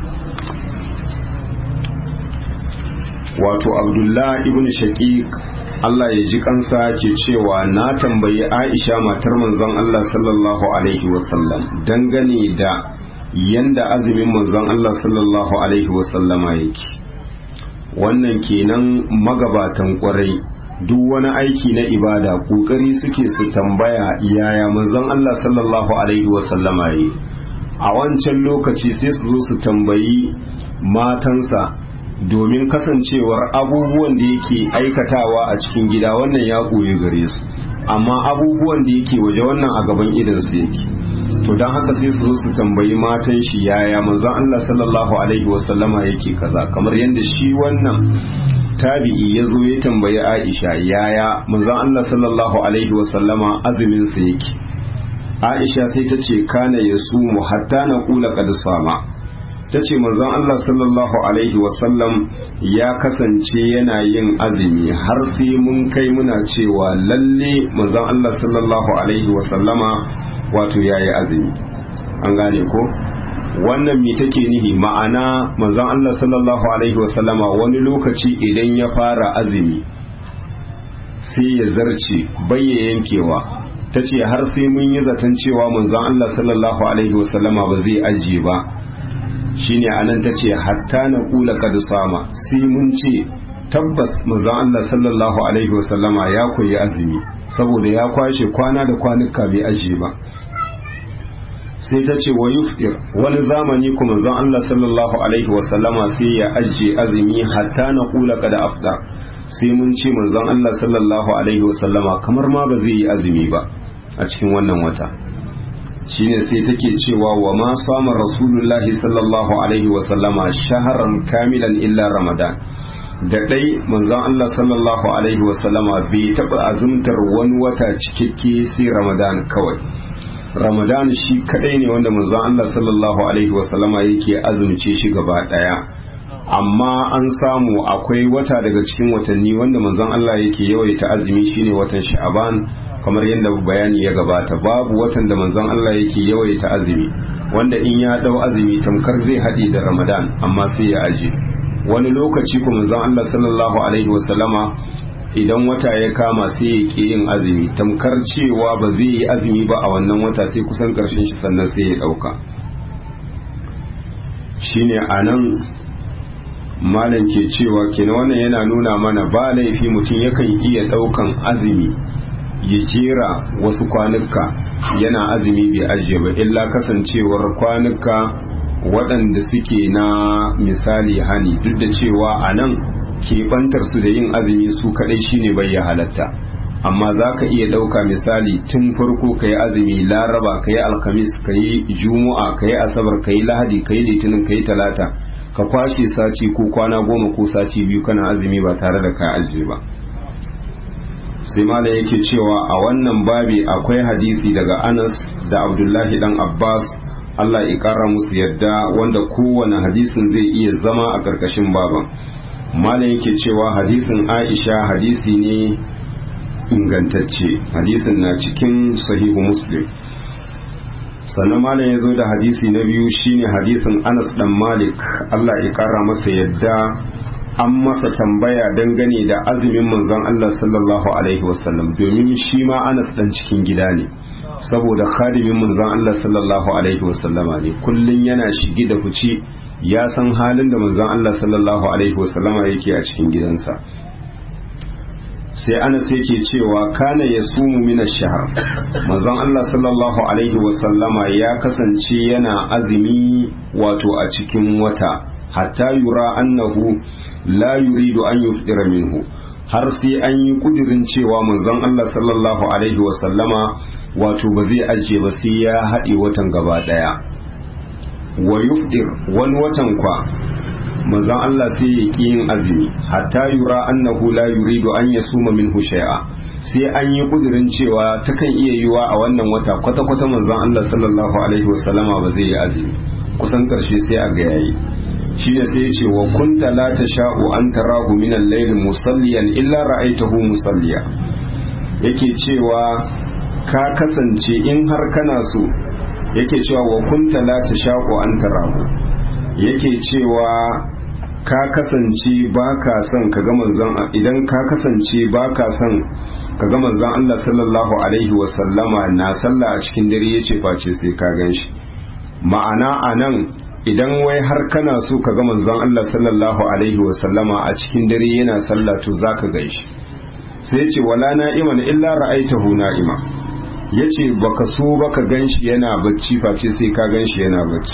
wato abdullah ibn shaqiq Allah ya ji kansa ke cewa na tambayi Aisha matar manzon Allah sallallahu alaihi wasallam dangane da yanda azumin manzon Allah sallallahu alaihi wasallama yake wannan kenan magabatan kwarai duk wani aiki na ibada kokari suke su tambaya yaya manzon Allah sallallahu alaihi wasallama yi a wancan lokaci sai su zo su tambayi matansa domin kasancewar abubuwan da yake aikatawa a cikin gida wannan ya koyi gare su amma abubuwan da yake waje wannan a gaban idansu yake to don haka sai su zo su tambayi matan shi yaya manzon Allah sallallahu alaihi wasallama yake kaza kamar yadda shi wannan tabi'i ya zo ya tambayi Aisha yaya manzon Allah sallallahu alaihi wasallama azumin sa yake Aisha sai ta ce kana yasumu hatta na kula qad sama ta ce manzon Allah sallallahu Alaihi wasallam ya kasance yana yin azumi har sai mun kai muna cewa lalle manzon Allah sallallahu Alaihi wasallama wato ya yi azumi an gane ko wannan me take nihi ma'ana manzon Allah sallallahu Alaihi wasallama wani lokaci idan ya fara azumi sai ya zarce bayya yankewa ta ce har sai mun yi zaton cewa manzon Allah sallallahu Alaihi wasallama ba zai ajiye ba shine anan ta ce hatta na kula kad sama sai mun ce tabbas manzon Allah sallallahu alaihi wasallama ya koyi azumi saboda ya kwashe kwana da kwanuka bai aje ba sai ta ce wa yufir wani zamani kuma manzon Allah sallallahu alaihi wasallama sai ya aje azumi hatta na kula kad afdar sai mun ce manzon Allah sallallahu alaihi wasallama kamar ma ba zai yi azumi ba a cikin wannan wata shine sai take cewa wa ma sama rasulullahi sallallahu alaihi wasallama shaharan kamilan illa ramadan da dai manzon Allah sallallahu alaihi wasallama bai taɓa azumtar wani wata cikakke sai ramadan kawai ramadan shi kadai ne wanda manzon Allah sallallahu alaihi wasallama yake azumce shi gaba daya amma an samu akwai wata daga cikin watanni wanda manzon Allah yake yawaita azumi shine watan sha'aban kamar yadda bayani ya gabata babu watan da manzon Allah yake yawaita azumi wanda in ya dau azumi tamkar zai haɗe da ramadan amma sai ya aje wani lokaci kuma manzon Allah sallallahu alaihi wasallama idan wata ya kama sai ya ke yin azumi tamkar cewa ba zai yi azumi ba a wannan wata sai kusan karshen shi sannan sai ya dauka shine anan malam ke cewa kenan wannan yana nuna mana ba laifi mutum yakan iya daukan azumi ya jera wasu kwanuka yana azumi bai ajiye ba illa kasancewar kwanuka waɗanda suke na misali hani duk da cewa a nan keɓantar su da yin azumi su kaɗai shine bai ya halatta amma za ka iya ɗauka misali tun farko ka yi azumi laraba ka yi alkamis ka yi juma'a ka yi asabar ka yi lahadi ka yi litinin ka yi talata ka kwashe sati ko kwana goma ko sati biyu kana azumi ba tare da ka ajiye ba sai mala yake cewa a wannan babi akwai hadisi daga anas da abdullahi dan abbas allah ya kara musu yadda wanda kowane hadisin zai iya zama a ƙarƙashin baban mala yake cewa hadisin aisha hadisi ne ingantacce hadisin na cikin sahihu muslim sannan malam ya zo da hadisi na biyu shine hadisin anas dan malik allah ya kara masa yadda an masa tambaya dangane da azumin manzon allah sallallahu alaihi wasallam domin shi ma anas dan cikin gida ne saboda khadimin manzon allah sallallahu alaihi wasallama ne kullun yana shigi da fici ya san halin da manzon allah sallallahu alaihi wasallama yake a cikin gidansa sai anas yake cewa kana ya sumu mina shahar manzon Allah sallallahu alaihi wasallama ya kasance yana azumi wato a cikin wata hatta yura annahu la yuridu an yufdira minhu har sai an yi kudirin cewa manzon Allah sallallahu alaihi wasallama wato ba zai ajiye ba sai ya haɗe watan gaba ɗaya wa yufdir wani watan kwa manzon Allah sai ya ƙi yin azumi hatta yura annahu la yuridu an yasuma minhu shay'a sai an yi kudirin cewa takan iya yiwa a wannan wata kwata kwata manzon Allah sallallahu alaihi wasallama ba zai yi azumi kusan karshe sai a ga yayi shine sai ya ce wa kunta la tasha'u an tarahu min al-layl musalliyan illa ra'aytahu musalliya yake cewa ka kasance in har kana so yake cewa wa kunta la tasha'u an tarahu yake cewa ka kasance ba ka son ka ga manzon idan ka kasance ba ka son ka ga manzon Allah sallallahu alaihi wa sallama na sallah a cikin dare yace face sai ka ganshi ma'ana anan idan wai har kana so ka ga manzon Allah sallallahu alaihi wa sallama a cikin dare yana sallah to zaka ganshi sai yace wala na'iman illa ra'aitahu na'ima yace baka so baka ganshi yana bacci face sai ka ganshi yana bacci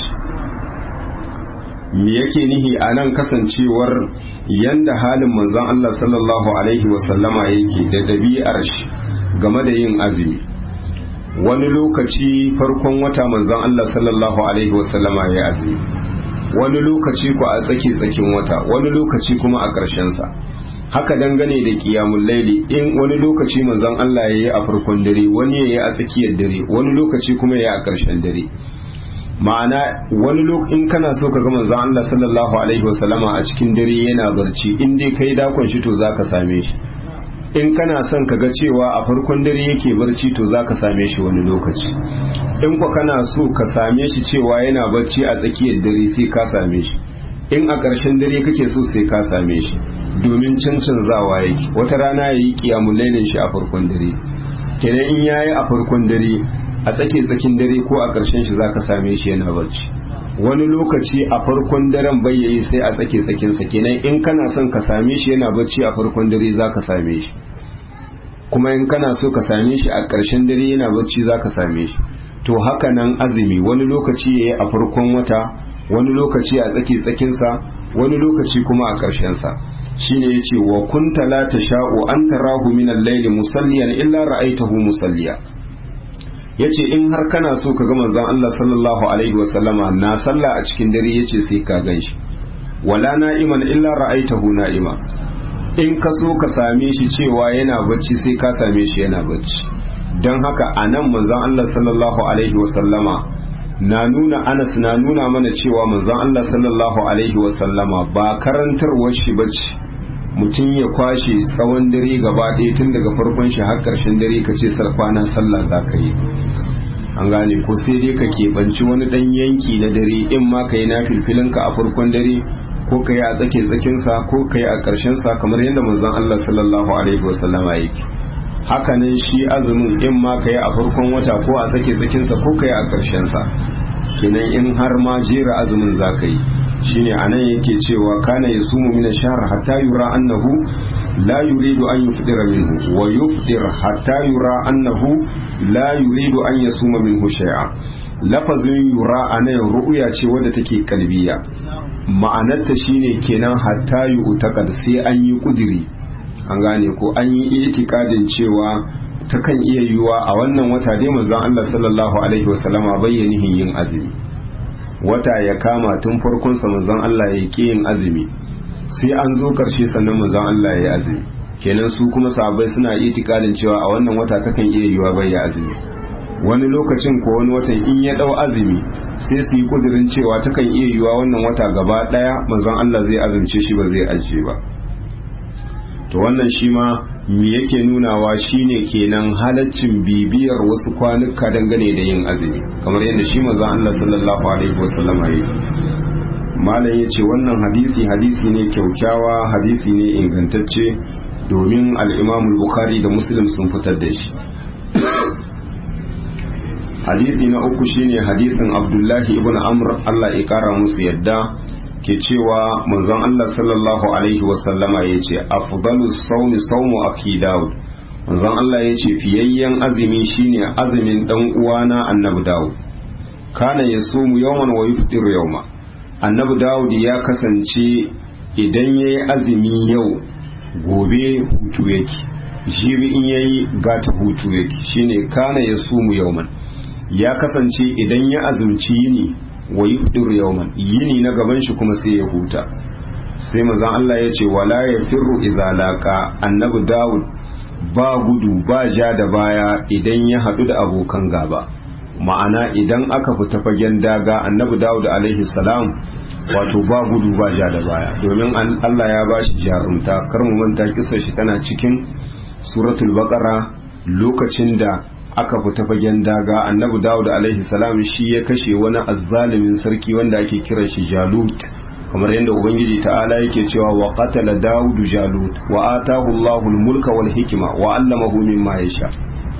me yake nihi a nan kasancewar yanda halin manzon Allah sallallahu alaihi wasallama yake da ɗabi'ar shi game da yin azumi wani lokaci farkon wata manzon Allah sallallahu alaihi wasallama ya azumi wani lokaci ku a tsaki tsakin wata wani lokaci kuma a ƙarshen sa haka dangane da qiyamul laili in wani lokaci manzon Allah ya yi a farkon dare wani ya yi a tsakiyar dare wani lokaci kuma ya yi a ƙarshen dare ma'ana wani in kana so ka ga manzon Allah sallallahu alaihi wasallama a cikin dare yana barci in dai kai dakon shi to zaka same shi in kana son ka ga cewa a farkon dare yake barci to zaka same shi wani lokaci in ko kana so ka same shi cewa yana barci a tsakiyar dare sai ka same shi in a ƙarshen dare kake so sai ka same shi domin cancanzawa yake wata rana yayi kiyamul lailin shi a farkon dare kenan in yayi a farkon dare a tsake tsakin dare ko a ƙarshen shi zaka same shi yana barci wani lokaci a farkon daren bai yayi sai a tsake tsakin sa kenan in kana son ka same shi yana barci a farkon dare zaka same shi kuma in kana so ka same shi a ƙarshen dare yana barci zaka same shi to haka nan azumi wani lokaci yayi a farkon wata wani lokaci a tsake tsakin sa wani lokaci kuma a ƙarshen sa shine yace wa kunta la tasha'u an tarahu min al-layli musalliyan illa ra'aytahu musalliya yace in har kana so ka ga manzon Allah sallallahu alaihi wasallama na sallah a cikin dare yace sai ka ganshi wala na'iman illa ra'aitahu na'ima in ka so ka same shi cewa yana bacci sai ka same shi yana bacci don haka a nan manzon Allah sallallahu alaihi wasallama na nuna anas na nuna mana cewa manzon Allah sallallahu alaihi wasallama ba karantarwar shi bace mutum ya kwashe tsawon dare gaba ɗaya tun daga farkon shi har ƙarshen dare ka ce sarkwana sallah za ka yi an gane ko sai dai ka keɓanci wani ɗan yanki na dare in ma ka yi na filfilinka a farkon dare ko ka yi a tsake tsakinsa ko ka yi a ƙarshensa kamar yadda manzon Allah sallallahu alaihi wasallama yake hakanan shi azumin in ma ka yi a farkon wata ko a tsake tsakinsa ko ka yi a ƙarshensa kenan in har ma jera azumin za ka yi shine anan yake cewa kana yasumu min ash-shahr hatta yura annahu la yuridu an yufdira minhu wa yufdir hatta yura annahu la yuridu an yasuma minhu shay'a lafazin yura anan ru'ya ce wadda take kalbiya ma'anarta shine kenan hatta yu'taqad sai an yi kudiri an gane ko an yi itikadin cewa takan iya yiwuwa a wannan wata dai manzon Allah sallallahu alaihi wasallama bayyanihin yin azumi wata ya kama tun farkon sa manzon Allah ya ki yin azumi sai an zo karshe sannan manzon Allah ya yi azumi kenan su kuma sahabbai suna itikadin cewa a wannan wata takan iya yiwa bai ya azumi wani lokacin ko wani watan in ya dau azumi sai su yi kudirin cewa takan iya yiwa wannan wata gaba daya manzon Allah zai azumce shi ba zai ajiye ba to wannan shi ma me yake nunawa shine kenan halaccin bibiyar wasu kwanuka dangane da yin azumi kamar yadda shi manzon Allah sallallahu alaihi wasallama yake malam yace wannan hadisi hadisi ne kyaukyawa hadisi ne ingantacce domin al-Imam bukhari da Muslim sun fitar da shi hadisi na uku shine hadisin Abdullahi ibn Amr Allah ya kara musu yadda ke cewa manzon Allah sallallahu alaihi wasallama ya ce afdalus saumi saumu aki Dawud manzon Allah ya ce fiyayyen azumi shine azumin dan uwana annabi Dawud kana yasumu yawman wa yuftiru yawma annabi Dawud ya kasance idan yayi azumi yau gobe hutu yake jibi in yayi gata hutu yake shine kana yasumu yawman ya kasance idan ya azumci yini wa yufdir yawman yini na gaban shi kuma sai ya huta sai manzon Allah ya ce wala yafirru idza laqa annabi Dawud ba gudu ba ja da baya idan ya hadu da abokan gaba ma'ana idan aka fita fagen daga annabi Dawud alaihi salam wato ba gudu ba ja da baya domin Allah ya bashi jarumta kar mu manta kissar shi tana cikin suratul baqara lokacin da aka fita fagen daga annabi dawud alaihi salam shi ya kashe wani azzalimin sarki wanda ake kiran shi jalut kamar yadda ubangiji ta'ala yake cewa wa qatala dawud jalut wa atahu allahul mulka wal hikma wa allamahu mimma yasha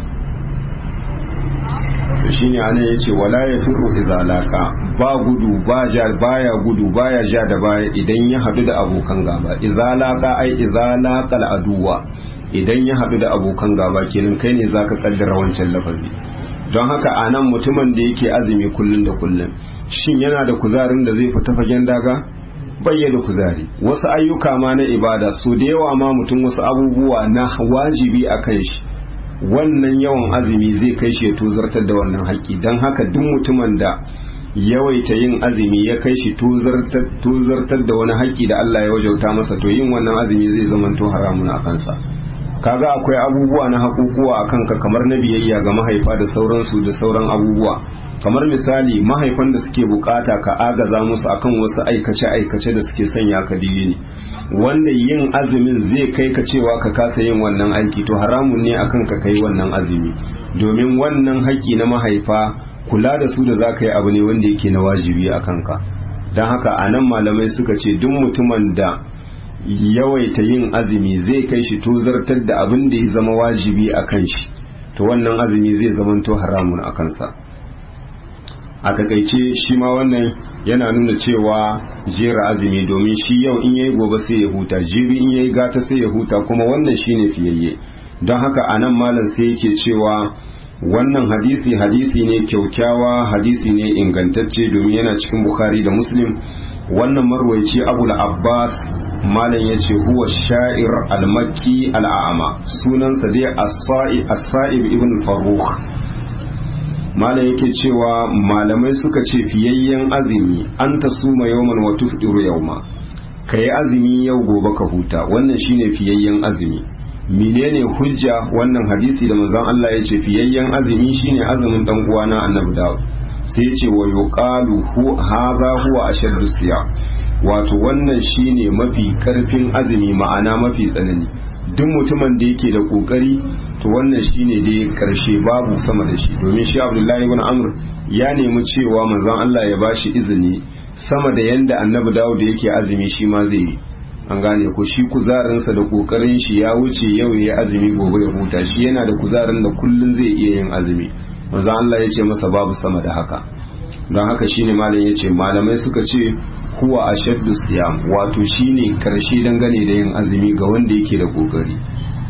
to shine anan yace wala yafiru idza laqa ba gudu ba ja baya gudu baya ja da baya idan ya hadu da abokan gaba idza laqa ai idza laqal aduwa idan ya haɗu da abokan gaba kenan kai ne zaka kaddara wancan lafazi don haka a nan mutumin da yake azumi kullum da kullum shin yana da kuzarin da zai fita fagen daga bayyana kuzari wasu ayyuka ma na ibada so da yawa ma mutum wasu abubuwa na wajibi a kan shi wannan yawan azumi zai kai shi ya tozartar da wannan haƙƙi don haka duk mutumin da yawaita yin azumi ya kai shi tozartar da wani haƙƙi da Allah ya wajauta masa to yin wannan azumi zai zamanto haramun a kansa kaga akwai abubuwa na hakukuwa a kanka kamar na biyayya ga mahaifa da sauransu da sauran abubuwa kamar misali mahaifan da suke bukata ka agaza musu akan wasu aikace-aikace da suke sanya ka ne wanda yin azumin zai kai ka cewa ka kasa yin wannan aiki to haramun ne akan ka kai wannan azumi domin wannan haƙƙi na mahaifa kula da su da za ka yi abu ne wanda yake na wajibi a kanka don haka a nan malamai suka ce duk mutumin da yawaita yin azumi zai kai shi tozartar da abin da ya zama wajibi a kan shi to wannan azumi zai zamanto haramun a kansa a takaice shi ma wannan yana nuna cewa jera azumi domin shi yau in yayi gobe sai ya huta jibi in yayi gata sai ya huta kuma wannan shine fiyayye don haka anan malam sai yake cewa wannan hadisi hadisi ne kyaukyawa hadisi ne ingantacce domin yana cikin bukhari da muslim wannan marwaici abul abbas malam ya ce huwa sha'ir al-makki al'ama sunansa dai as-sa'ib ibn faruk malam yake cewa malamai suka ce fiyayyen azumi an ta suma yawman wa tufdiru yawma ka yi azumi yau gobe ka huta wannan shine fiyayyen azumi menene hujja wannan hadisi da manzon Allah ya ce fiyayyen azumi shine azumin dan uwana annabi Dawud sai ya ce wa yuqalu hu hadha huwa ashaddu siyam wato wannan shine mafi karfin azumi ma'ana mafi tsanani duk mutumin da yake da kokari to wannan shine dai karshe babu sama da shi domin shi Abdullahi ibn Amr ya nemi cewa manzon Allah ya bashi izini sama da yanda annabi Dawud yake azumi shi ma zai yi an gane ko shi kuzarinsa da kokarin shi ya wuce yau ya azumi gobe ya huta shi yana da kuzarin da kullun zai iya yin azumi manzo Allah ya ce masa babu sama da haka don haka shine malam ya ce malamai suka ce huwa ashaddu siyam wato shine karshe dangane da yin azumi ga wanda yake da kokari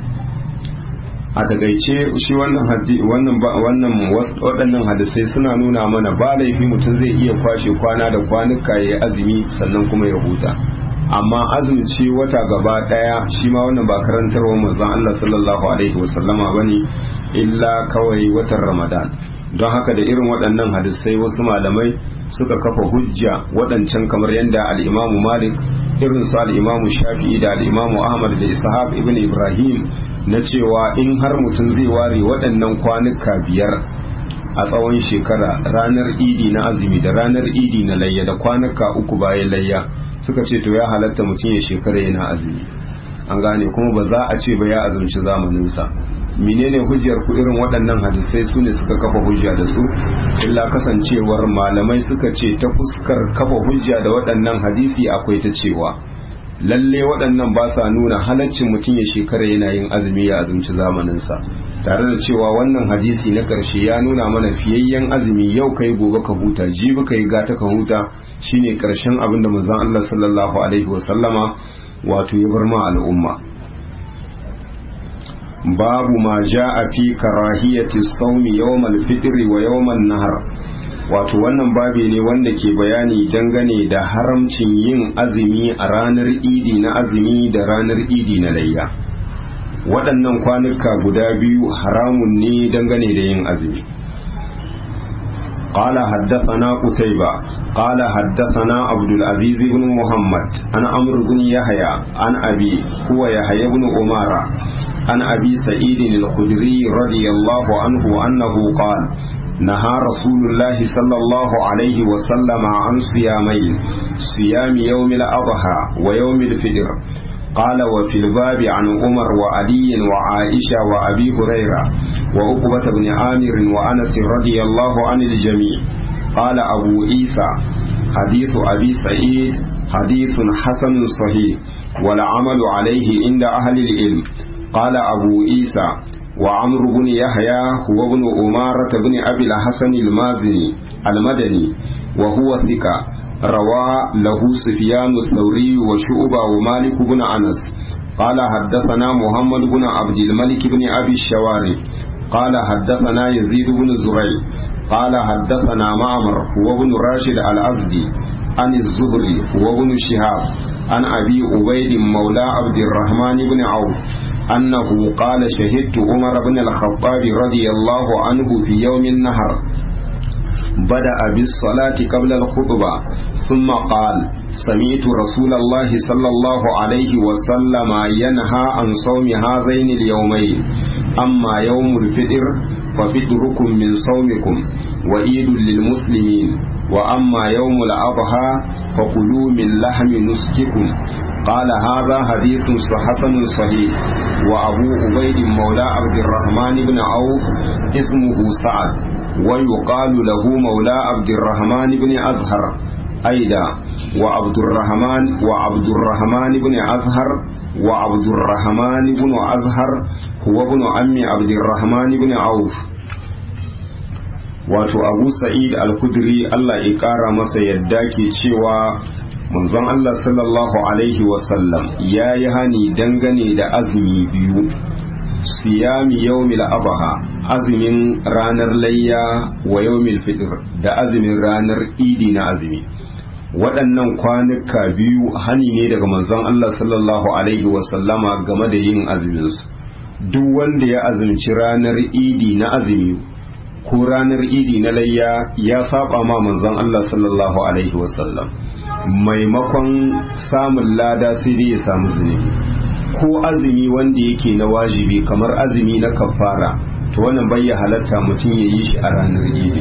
a takaice shi wannan haddi wannan wannan waɗannan hadisai suna nuna mana ba laifi mutum zai iya kwashe kwana da kwanuka ya azumi sannan kuma ya huta amma azumci wata gaba daya shi ma wannan ba karantarwa manzon Allah sallallahu alaihi wasallama bane illa kawai watan Ramadan don haka da irin waɗannan hadisai wasu malamai suka kafa hujja waɗancan kamar yadda al-Imam Malik irin su al-Imam Shafi'i da al-Imam Ahmad da Ishaq ibn Ibrahim na cewa in har mutum zai ware waɗannan kwanuka biyar a tsawon shekara ranar idi na azumi da ranar idi na layya da kwanuka uku bayan layya suka ce to ya halatta mutum ya shekara yana azumi an gane kuma ba za a ce ba ya azumci zamaninsa menene hujjar ku irin waɗannan hadisai su ne suka kafa hujja da su illa kasancewar malamai suka ce ta fuskar kafa hujja da waɗannan hadisi akwai ta cewa lalle waɗannan ba sa nuna halaccin mutum ya shekara yana yin azumi ya azumci zamaninsa tare da cewa wannan hadisi na ƙarshe ya nuna mana fiyayyen azumi yau kai gobe ka huta jibi kai gata ka huta shine ƙarshen abin da manzon Allah sallallahu alaihi wasallama wato ya bar ma al'umma babu ma ja'a fi karahiyati sawmi yawmal fitri wa yawman nahar wato wannan babi ne wanda ke bayani dangane da haramcin yin azumi a ranar idi na azumi da ranar idi na layya waɗannan kwanuka guda biyu haramun ne dangane da yin azumi قال حدثنا قتيبة قال حدثنا عبد العزيز بن محمد عن عمرو بن يحيى عن أبي هو يحيى بن أمارة عن أبي سعيد الخدري رضي الله عنه أنه قال نهى رسول الله صلى الله عليه وسلم عن صيامين صيام يوم الأضحى ويوم الفطر قال وفي الباب عن عمر وعلي وعائشة وأبي هريرة وعقبة بن عامر وأنس رضي الله عن الجميع قال أبو عيسى حديث أبي سعيد حديث حسن صحيح والعمل عليه عند أهل العلم قال أبو عيسى وعمر بن يحيى هو ابن أمارة بن أبي الحسن المازني المدني وهو ثقة روى له سفيان الثوري وشعبة ومالك بن أنس قال حدثنا محمد بن عبد الملك بن أبي الشواري قال حدثنا يزيد بن زريع قال حدثنا معمر هو ابن راشد الأزدي عن الزهري هو ابن شهاب عن أبي عبيد مولى عبد الرحمن بن عوف أنه قال شهدت عمر بن الخطاب رضي الله عنه في يوم النهر بدأ بالصلاة قبل الخطبة ثم قال سمعت رسول الله صلى الله عليه وسلم ينهى عن صوم هذين اليومين أما يوم الفطر ففطركم من صومكم وعيد للمسلمين وأما يوم الأضحى فكلوا من لحم نسككم قال هذا حديث حسن صحيح وأبو عبيد مولى عبد الرحمن بن عوف اسمه سعد ويقال له مولى عبد الرحمن بن أزهر أيضا وعبد الرحمن وعبد الرحمن بن أزهر وعبد الرحمن بن أزهر هو ابن عم عبد الرحمن بن عوف wato abu sa'id al-kudri Allah ya ƙara masa yadda ke cewa manzon Allah sallallahu alaihi wasallam ya yi hani dangane da azumi biyu siyami yawmil abaha azumin ranar layya wa yawmil fitr da azumin ranar idi na azumi waɗannan kwanuka biyu hani ne daga manzon Allah sallallahu alaihi wasallama game da yin azuminsu duk wanda ya azumci ranar idi na azumi ko ranar idi na layya ya saba ma manzon Allah sallallahu alaihi wasallam maimakon samun lada sai dai ya samu zunubi ko azumi wanda yake na wajibi kamar azumi na kafara to wannan bai halatta mutum ya yi shi a ranar idi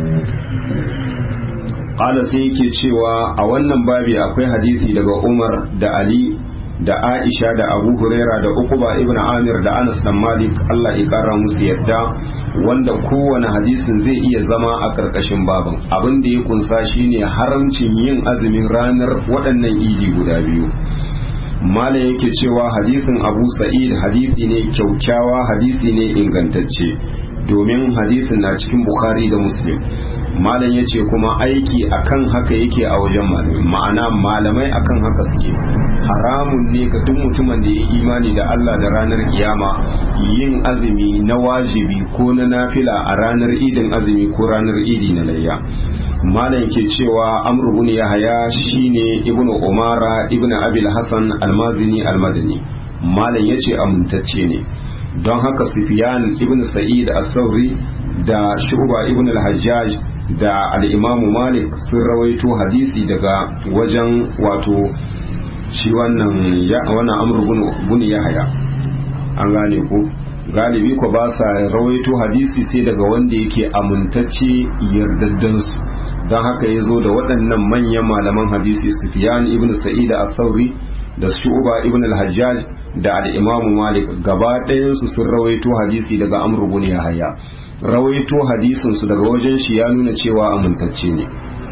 ƙala sai yake cewa a wannan babi akwai hadisi daga umar da ali da aisha da abu huraira da ukuba ibn amir da anas dan malik allah ya kara musu yadda wanda kowane hadisin zai iya zama a karkashin babin abin da ya kunsa shine haramcin yin azumin ranar waɗannan idi guda biyu malam yake cewa hadisin abu sa'id hadisi ne kyaukyawa hadisi ne ingantacce domin hadisin na cikin bukhari da muslim malam ya ce kuma aiki akan haka yake a wajen malamai ma'ana malamai akan haka suke haramun ne ga duk mutumin da ya imani da Allah da ranar kiyama yin azumi na wajibi ko na nafila a ranar idin azumi ko ranar idi na layya malam ke cewa amru bin yahaya shine ibnu umara ibnu abil hasan almazini almadani malam yace amintacce ne don haka sufyan ibnu sa'id as-sauri da shu'ba ibnu al-hajjaj da al-imamu malik sun rawaito hadisi daga wajen wato shi wannan ya wannan amru bin yahaya an gane ko galibi ko ba sa rawaito hadisi sai daga wanda yake amintacce yardaddansu don haka ya zo da waɗannan manyan malaman hadisi Sufyan ibn Sa'id al-Thawri da Shu'ba ibn al-Hajjaj da al-Imam Malik gaba ɗayan su sun rawaito hadisi daga Amr ibn Yahya rawaito hadisin su daga wajen shi ya nuna cewa amintacce ne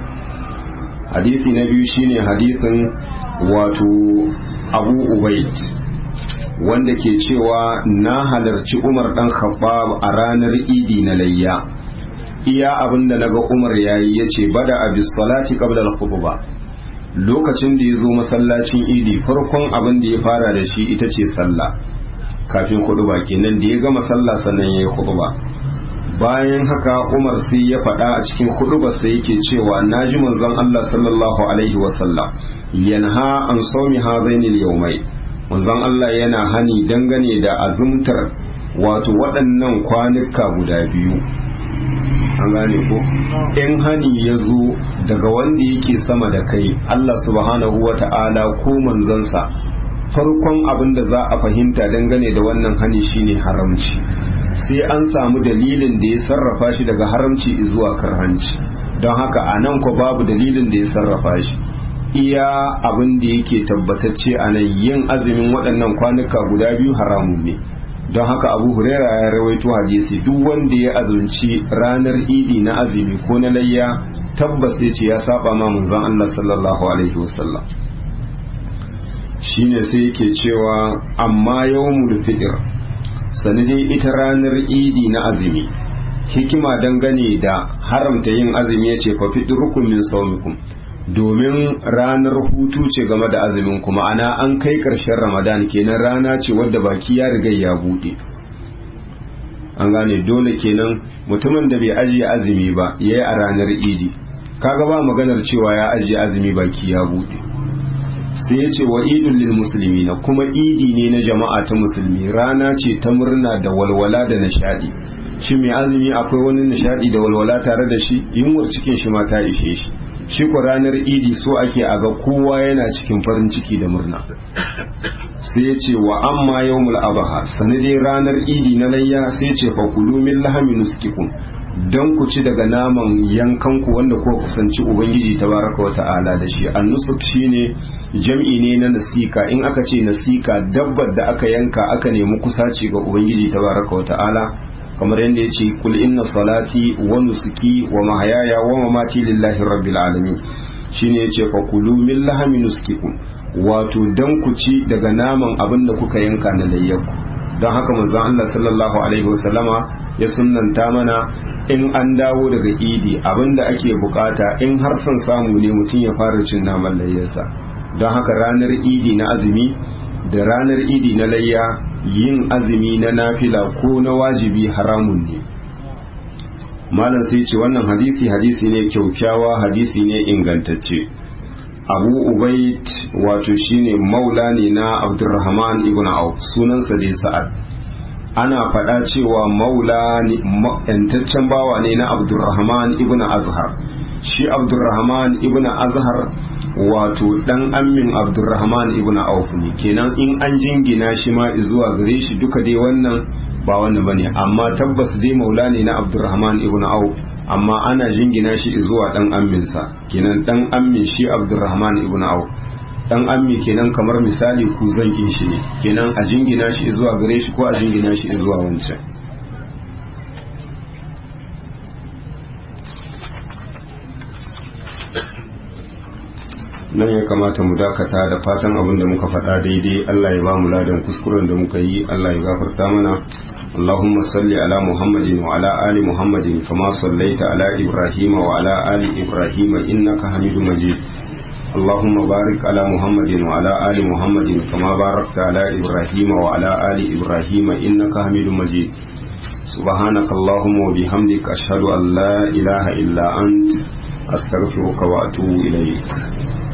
hadisi na biyu shine hadisin wato Abu Ubaid wanda ke cewa na halarci Umar dan Khattab a ranar Idi na layya iya abin da naga Umar yayi yace bada abis salati qabla al-khutbah lokacin da yazo masallacin Idi farkon abin da ya fara da shi ita ce sallah kafin khutba kenan da ya gama sallah sannan yayi khutba bayan haka Umar sai ya faɗa a cikin khutbar sai yake cewa naji manzon Allah sallallahu alaihi wasallam yanha an sawmi hadaini al-yawmai manzon Allah yana hani dangane da azumtar wato waɗannan kwanuka guda biyu an gane ko in hani ya zo daga wanda yake sama da kai Allah subhanahu wa ta'ala ko manzansa farkon abin da za a fahimta dangane da wannan hani shine haramci sai an samu dalilin da ya sarrafa shi daga haramci zuwa karhanci don haka a nan ko babu dalilin da ya sarrafa shi iya abin da yake tabbatacce a nan yin azumin waɗannan kwanuka guda biyu haramun ne don haka abu huraira ya rawaito hadisi duk wanda ya azumci ranar idi na azumi ko na layya tabbas ya ce ya saba ma manzon Allah sallallahu alaihi wasallam shine sai yake cewa amma yawmul fitr sanadin ita ranar idi na azumi hikima dangane da haramta yin azumi ya ce fa fitrukum min sawmikum domin ranar hutu ce game da azumin kuma ana an kai ƙarshen ramadan kenan rana ce wadda baki ya riga ya buɗe an gane dole kenan mutumin da bai ajiye azumi ba ya yi a ranar idi kaga ba maganar cewa ya ajiye azumi baki ya buɗe sai ya ce wa idun lil musulmi na kuma idi ne na jama'a ta musulmi rana ce ta murna da walwala da nishadi shi mai azumi akwai wani nishadi da walwala tare da shi yunwar cikin shi ma ta ishe shi shi ku ranar idi so ake a ga kowa yana cikin farin ciki da murna sai ya ce wa amma yawmul abaha sanadin ranar idi na layya sai ce fa kulu min lahami nuskikum dan ku ci daga naman yankanku wanda ko kusanci ubangiji tabaraka wa ta'ala da shi annusuk shine jam'i ne na nasika in aka ce nasika dabbar da aka yanka aka nemi kusaci ga ubangiji tabaraka wa ta'ala kamar yadda ya ce kul inna salati wa nusuki wa mahayaya wa mamati lillahi rabbil alamin shine yace fa kulu min lahami nuskikum wato dan ku ci daga naman abin da kuka yanka na layyaku don haka manzon Allah sallallahu alaihi wasallama ya sunnanta mana in an dawo daga idi abin da ake bukata in har son samu ne mutum ya fara cin naman layyarsa don haka ranar idi na azumi da ranar idi na layya yin azumi na nafila ko na wajibi haramun ne malam sai ce wannan hadisi hadisi ne kyaukyawa hadisi ne ingantacce abu ubaid wato shine maula ne na abdurrahman ibn auf sunansa dai sa'ad ana faɗa cewa maula yantaccen bawa ne na abdurrahman ibn azhar shi abdurrahman ibn azhar wato dan ammin abdurrahman ibn auf ne kenan in an jingina shi ma zuwa gare shi duka dai wannan ba wannan bane amma tabbas dai maula ne na abdurrahman ibn auf amma ana jingina shi zuwa dan amminsa kenan dan ammin shi abdurrahman ibn auf dan ammi kenan kamar misali ku zankin shi ne kenan a jingina shi zuwa gare shi ko a jingina shi zuwa wancan nan ya kamata mu dakata da fatan abin da muka faɗa daidai Allah ya ba mu ladan kuskuren da muka yi Allah ya gafarta mana اللهم صل على محمد وعلى آل محمد كما صليت على إبراهيم وعلى آل إبراهيم إنك حميد مجيد اللهم بارك على محمد وعلى آل محمد كما باركت على إبراهيم وعلى آل إبراهيم إنك حميد مجيد سبحانك اللهم وبحمدك أشهد أن لا إله إلا أنت أستغفرك وأتوب إليك